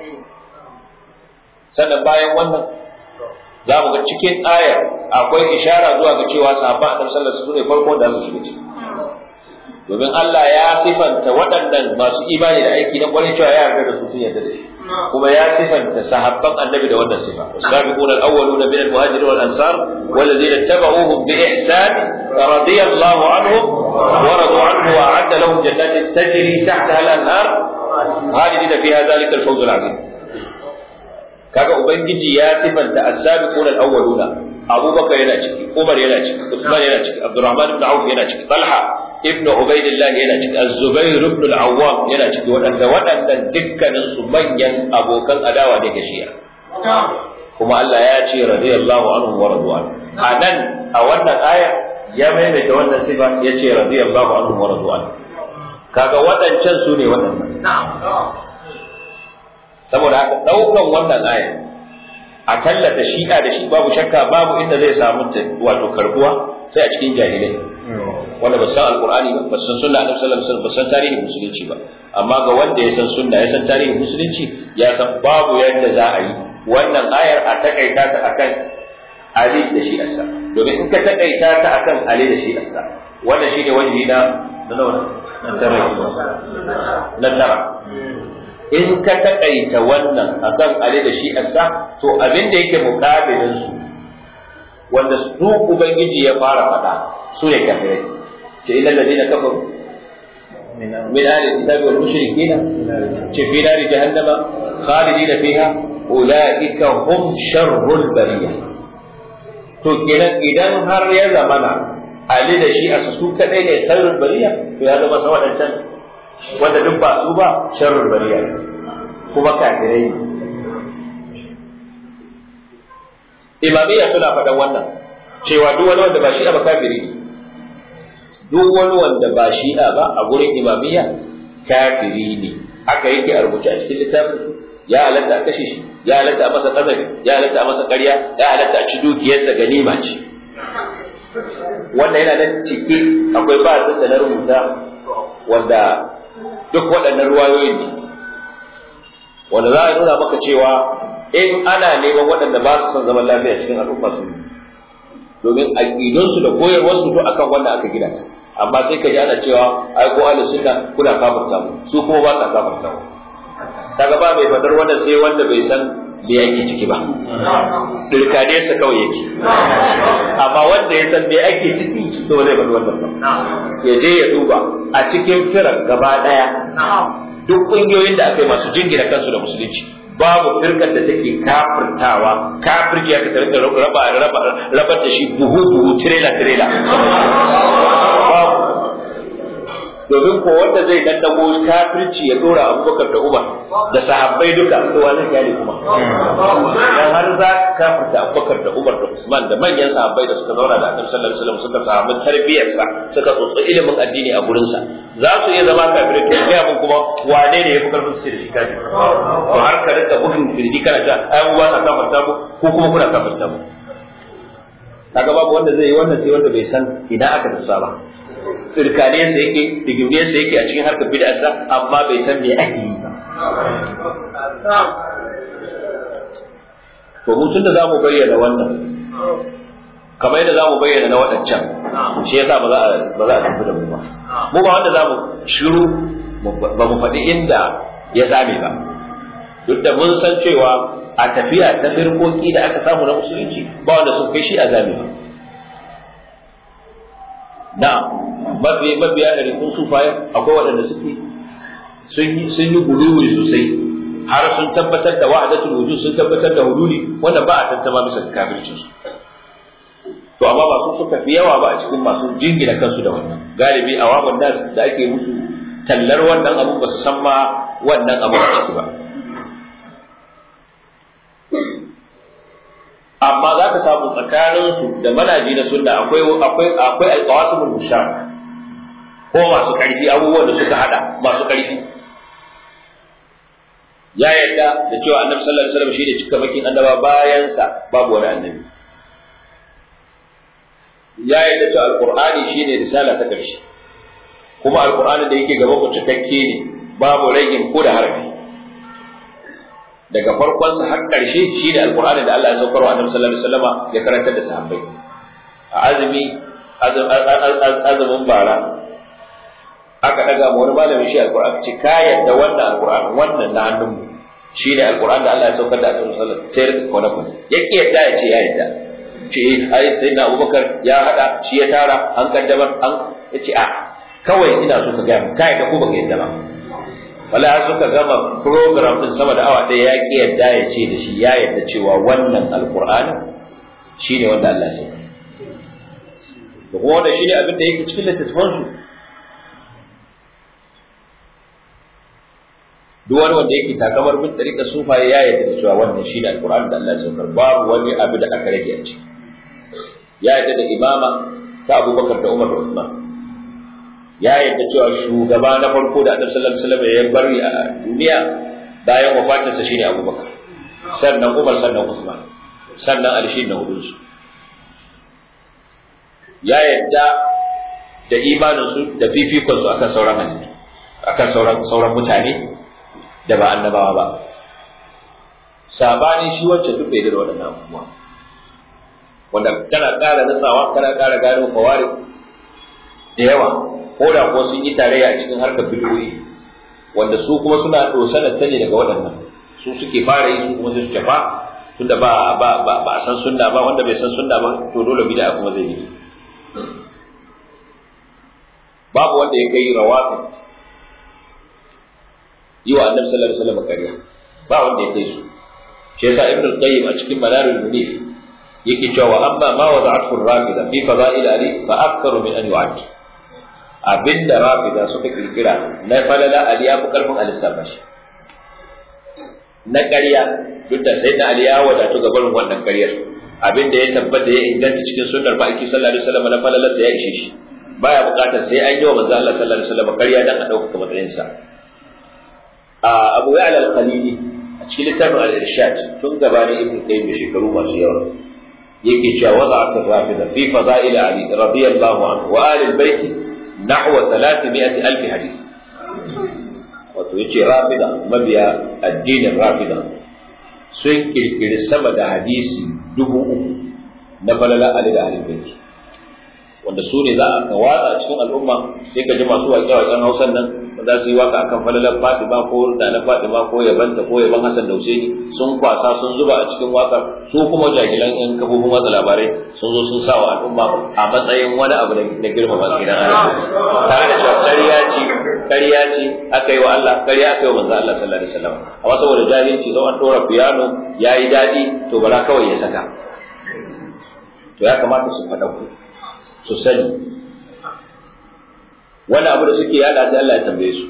sannan bayan wannan za mu ga cikin ayar akwai ishara zuwa ga cewa sahabban annabi sallallahu alaihi wasallam ne farko da su shiga ciki domin Allah ya sifanta waɗannan masu imani da aiki na kwarin cewa ya yarda da su sun yarda da shi kuma ya sifanta sahabban annabi da wannan sifa sabiqun al-awwalun min al-muhajirin wal ansar والذين اتبعوهم بإحسان رضي الله عنهم ورضوا عنه وأعد لهم جنات تجري تحتها الأنهار خالدين فيها ذلك الفوز العظيم kaga ubangiji ya sifanta as-sabiqun al-awwaluna abubakar yana ciki umar yana ciki usman yana ciki abdurrahman ibn auf yana ciki talha ibn ubaidillah yana ciki az-zubair ibn al-awwam yana ciki waɗanda waɗannan dukkanin su manyan abokan adawa ne ga shi'a kuma Allah ya ce radiyallahu anhu wa radwan anan a wannan aya ya maimaita wannan sifa ya ce radiyallahu anhu wa radwan kaga waɗancan su ne waɗannan saboda haka ɗaukan wannan aya a tallata shi'a da shi babu shakka babu inda zai samu wato karbuwa sai a cikin jahilai wanda ba san alqur'ani ba ba san sunna annabi sallallahu alaihi wasallam ba san tarihin musulunci ba amma ga wanda ya san sunna ya san tarihin musulunci ya san babu yadda za a yi wannan ayar a takaita ta akan Ali da shi asa domin in ka takaita ta akan Ali da shi asa wannan shine wajibi na na nawa na tara na tara in ka takaita wannan akan Ali da shi asa to abin da yake mukabilin su wanda su ubangiji ya fara faɗa su ne kafirai ce illal ladina kafaru min ahli alkitabi wal mushrikin ce fi nari jahannama khalidina fiha ulaika hum sharrul bariyah to kenan idan har ya zamana ali da shi a su kadai ne sharrul bariya to ya zama sa wadancan wanda duk ba su ba sharrul bariya kuma kafirai ne imamiyya suna faɗan wannan cewa duk wani wanda ba shi'a ba kafiri ne duk wani wanda ba shi'a ba a gurin imamiyya kafiri ne haka yake a rubuce a cikin littafin ya halatta a kashe shi ya halatta a masa kazafi ya halatta a masa ƙarya ya halatta a ci dukiyarsa ganima ce wannan yana nan cike akwai ba da na rubuta wanda duk waɗannan ruwayoyin ne wanda za a nuna maka cewa in ana neman waɗanda ba su son zaman lafiya cikin al'umma su domin aƙidunsu da koyarwarsu to akan wannan aka gina ta amma sai ka ji ana cewa ai ko ahlus sunna kuna kafirta mu su kuma ba sa kafirta mu kaga ba mai fadar wanda sai wanda bai san da yake ciki ba dirkane sa kawai yake amma wanda ya san me ake ciki to zai faɗi wannan ba ya je ya duba a cikin firar gaba daya duk kungiyoyin da aka yi masu jingina kansu da musulunci babu firkar da take kafirtawa kafirci ya ta rika raba raba rabar da shi buhu buhu tirela tirela babu domin ko wanda zai dandago kafirci ya dora abubakar da umar da sahabbai duka to wani kyale kuma dan har za ka kafirta abubakar da umar da usman da manyan sahabbai da suka zauna da annabi sallallahu alaihi wasallam suka samu tarbiyarsa suka tsotsi ilimin addini a gurin sa za su iya zama kafirai to ga mun kuma wane ne ya fi karfin su da shi kafi to har ka rika bugun firdi kana ta ai mu ba ta kafirta mu ko kuma kuna kafirta mu kaga babu wanda zai yi wannan sai wanda bai san idan aka tsusa ba tsirkaniyarsa yake digimiyarsa yake a cikin harkar bid'arsa amma bai san me ake yi ba to mu tunda zamu bayyana wannan kamar yadda zamu bayyana na waɗancan shi yasa ba za a ba za a tafi da mu ba mu ba wanda zamu shiru ba mu faɗi inda ya zame ba duk da mun san cewa a tafiya ta firkoki da aka samu na musulunci ba wanda sun kai shi a zame ba na mafi mabiya da rikun sufaye akwai waɗanda suke sun yi sun yi guluwi sosai har sun tabbatar da wa'adatul wujud sun tabbatar da hududi wanda ba a tantama bisa kafircin su to amma ba su suka fi yawa ba a cikin masu jingina kansu da wannan galibi a wawan nas da ake musu tallar wannan abu ba su san ma wannan abu a ciki ba amma za ka samu tsakaninsu da manaji na sunna akwai akwai akwai alqawasimul mushak ko masu karfi abubuwan da suka hada masu karfi ya yadda da cewa annabi sallallahu alaihi wasallam shine cikamakin annaba bayan sa babu wani annabi ya yadda cewa alqur'ani shine risala ta karshe kuma alqur'ani da yake gaba ku cikakke ne babu ragin ko da harfi daga farkon sa har karshe shine alqur'ani da Allah ya saukar wa annabi sallallahu alaihi wasallam ya karantar da sahabbai a azumi azumin bara aka daga mu wani malamin shi alqur'ani ce ka yadda wannan alqur'ani wannan na hannun mu shine alqur'ani da Allah ya saukar da annabi sallallahu alaihi wasallam sai rika kwana kwana yake yadda ya ce ya yadda ce ai sai na Abubakar ya hada shi ya tara an kaddamar an yace a kawai ina so ka ga mu kai da ko baka yadda ba wala har suka gama program din sama da awa ɗaya ya ki yadda ya ce da shi ya yadda cewa wannan alqur'ani shine wanda Allah ya saukar da kuma wanda shine abin da yake cikin littattafan su duk wani wanda yake takamar bin tariƙa sufaye ya yarda da cewa wannan shine alqur'ani da Allah ya saukar babu wani abu da aka rage a ciki ya yarda da imama ta Abubakar da Umar da Usman ya yarda cewa shugaba na farko da Annabi sallallahu alaihi wasallam ya bari a duniya bayan wafatinsa shine Abubakar sannan Umar sannan Usman sannan Ali shine na hudun su ya yarda da imanin su da fifikon su akan sauran hadisi akan sauran sauran mutane da ba annabawa ba sabani shi wacce duk bai da waɗannan abubuwa wanda kana ƙara nutsawa kana ƙara gano fawari da yawa ko da ko sun yi tarayya a cikin harkar bidiyoyi wanda su kuma suna dosanar ta ne daga waɗannan su suke fara yi su kuma su shafa tunda ba ba ba ba san sunna ba wanda bai san sunna ba to dole bid'a kuma zai yi babu wanda ya kai rawafin yi wa annabi sallallahu alaihi wasallam ƙarya ba wanda ya kai su shi yasa ibnu qayyim a cikin manarul munif yake cewa amma ma wada'athu rafida fi fada'il ali fa aktharu min an yu'ad abinda rafida suka kirkira na falala ali ya fi karfin alisafa shi na ƙarya duk da sai da ali ya wadatu ga barin wannan ƙaryar abinda ya tabbata ya inganta cikin sunnar ma'aiki sallallahu alaihi wasallam na falalarsa ya ishe shi baya buƙatar sai an yi wa manzo Allah sallallahu alaihi wasallam ƙarya dan a ɗaukaka matsayinsa a Abu Ya'la al-Khalili a cikin littafin al-Irshad tun gabanin Ibn Qayyim da shekaru masu yawa yake cewa wada'at ar-rafida fi fada'il Ali radiyallahu anhu wa ali al-bayt nahwa 300 hadith wato yace rafida mabiya addinin rafida sun kirkiri sama da hadisi dubu uku na falala Ali da Ali bayt wanda su ne za a watsa a cikin al'umma sai ka ji masu waƙe-waƙen hausan nan za su yi waka akan falalar Fatima ko da na Fatima ko yabanta ko yaban Hassan da Husaini sun kwasa sun zuba a cikin wakar su kuma jahilan in kafofin watsa labarai sun zo sun sa wa al'umma a matsayin wani abu na girmama gidan Allah tare da cewa ƙarya ce ƙarya ce aka yi wa Allah ƙarya aka yi wa manzo Allah sallallahu alaihi wasallam amma saboda jahilci zo an dora piano yayi dadi to bara kawai ya saka to ya kamata su faɗa ku su sani wani abu da suke yada sai Allah ya tambaye su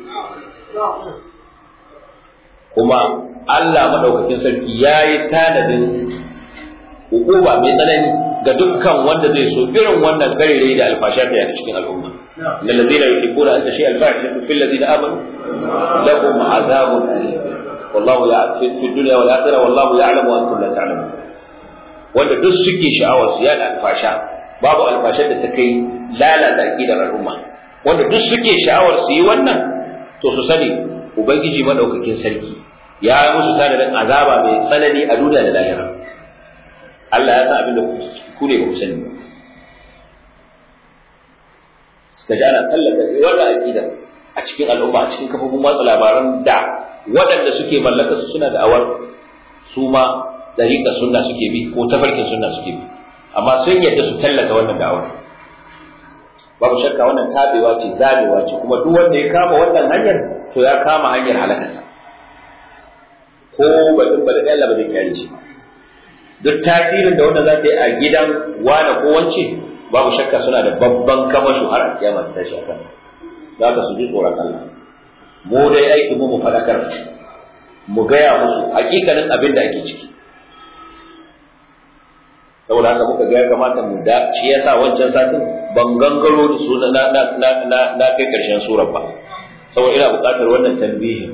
kuma Allah madaukakin sarki yayi tanadin hukuma mai tsanani ga dukkan wanda zai so irin wannan garire da alfasha ta yada cikin al'umma lil ladina yuhibbuna an tashi al-fahishatu fil ladina amanu lahum azabun wallahu ya'lamu fi dunya wal akhirah wallahu ya'lamu wa antum la ta'lamun wanda duk suke sha'awar su yada alfasha babu alfashar da ta kai lalata aqidar al'umma wanda duk suke sha'awar su yi wannan to su sani ubangiji madaukakin sarki ya yi musu tanadin azaba mai tsanani a duniya da lahira Allah ya san abin da ku ne ba ku sani ba suka ji ana tallata wannan aqida a cikin al'umma a cikin kafofin watsa labaran da waɗanda suke mallaka su suna da awar su ma dariƙa sunna suke bi ko tafarkin sunna suke bi amma sun yadda su tallata wannan da'awar babu shakka wannan tabewa ce zabewa ce kuma duk wanda ya kama wannan hanyar to ya kama hanyar halakarsa ko badin badin Allah ba zai kyale shi duk tasirin da wanda za ta yi a gidan wane ko wance babu shakka suna da babban kamashu har a kiyama ta tashi akan za ka su ji tsoron Allah mu dai aiki mu mu faɗakar mu gaya musu hakikanin abin da ake ciki saboda haka muka ga ya kamata mu da shi yasa wancan satin ban gangaro da su na na na na na kai karshen surar ba saboda ina buƙatar wannan tambihin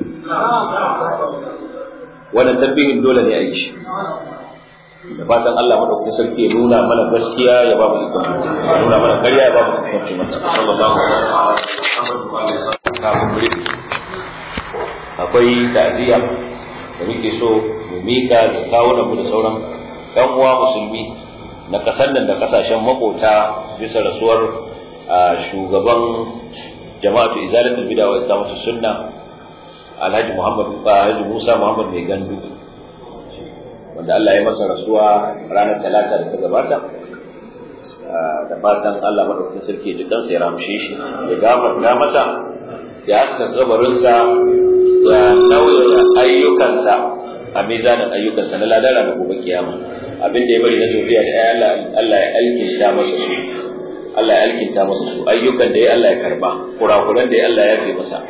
wannan tambihin dole ne a yi shi da fatan Allah madaukakin sarki ya nuna mana gaskiya ya ba mu ikon ya nuna mana ƙarya ya ba mu ikon ci mata sallallahu alaihi wasallam akwai ta'ziya da muke so mu mika da kawunan mu da sauran ɗan uwa musulmi na ƙasar nan da ƙasashen makota bisa rasuwar shugaban jama'atu izalatul bid'a wa iqamatu sunna Alhaji Muhammad Alhaji Musa Muhammad mai gandu wanda Allah ya masa rasuwa ranar talata da ta gabata da fatan Allah madaukakin sarki ya ji kansa ya ramshe shi ya gafarta masa ya haska kabarinsa ya nauya ayyukansa a mizanin ayyukansa na ladara da gobe kiyama abin da ya bari na zuriya da Allah Allah ya alkinta masa su Allah ya alkinta masa su ayyukan da ya Allah ya karba kurakuran da ya Allah ya fi masa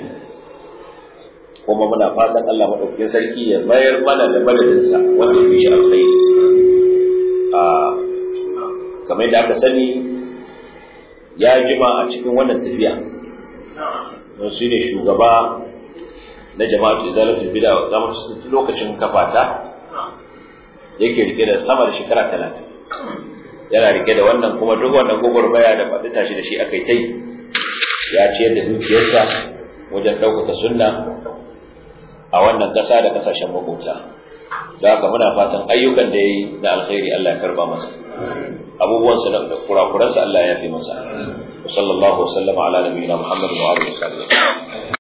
kuma muna fatan Allah madaukakin sarki ya bayar mana da madadinsa wanda ya fi shi alkhairi a kamar da aka sani ya jima a cikin wannan tafiya don shi ne shugaba na jama'atu izalatul bid'a wa zamatu lokacin kafata yake rike da sama da shekara talatin yana rike da wannan kuma duk wannan gwagwarmaya da faɗi tashi da shi aka yi ta yi ya ciyar da dukiyarsa wajen ɗaukaka sunna a wannan ƙasa da ƙasashen makota da haka muna fatan ayyukan da ya yi na alkhairi Allah ya karba masa abubuwansa da kurakuransa Allah ya fi masa wa sallallahu wa sallama ala nabiyina Muhammad wa alihi wa sahbihi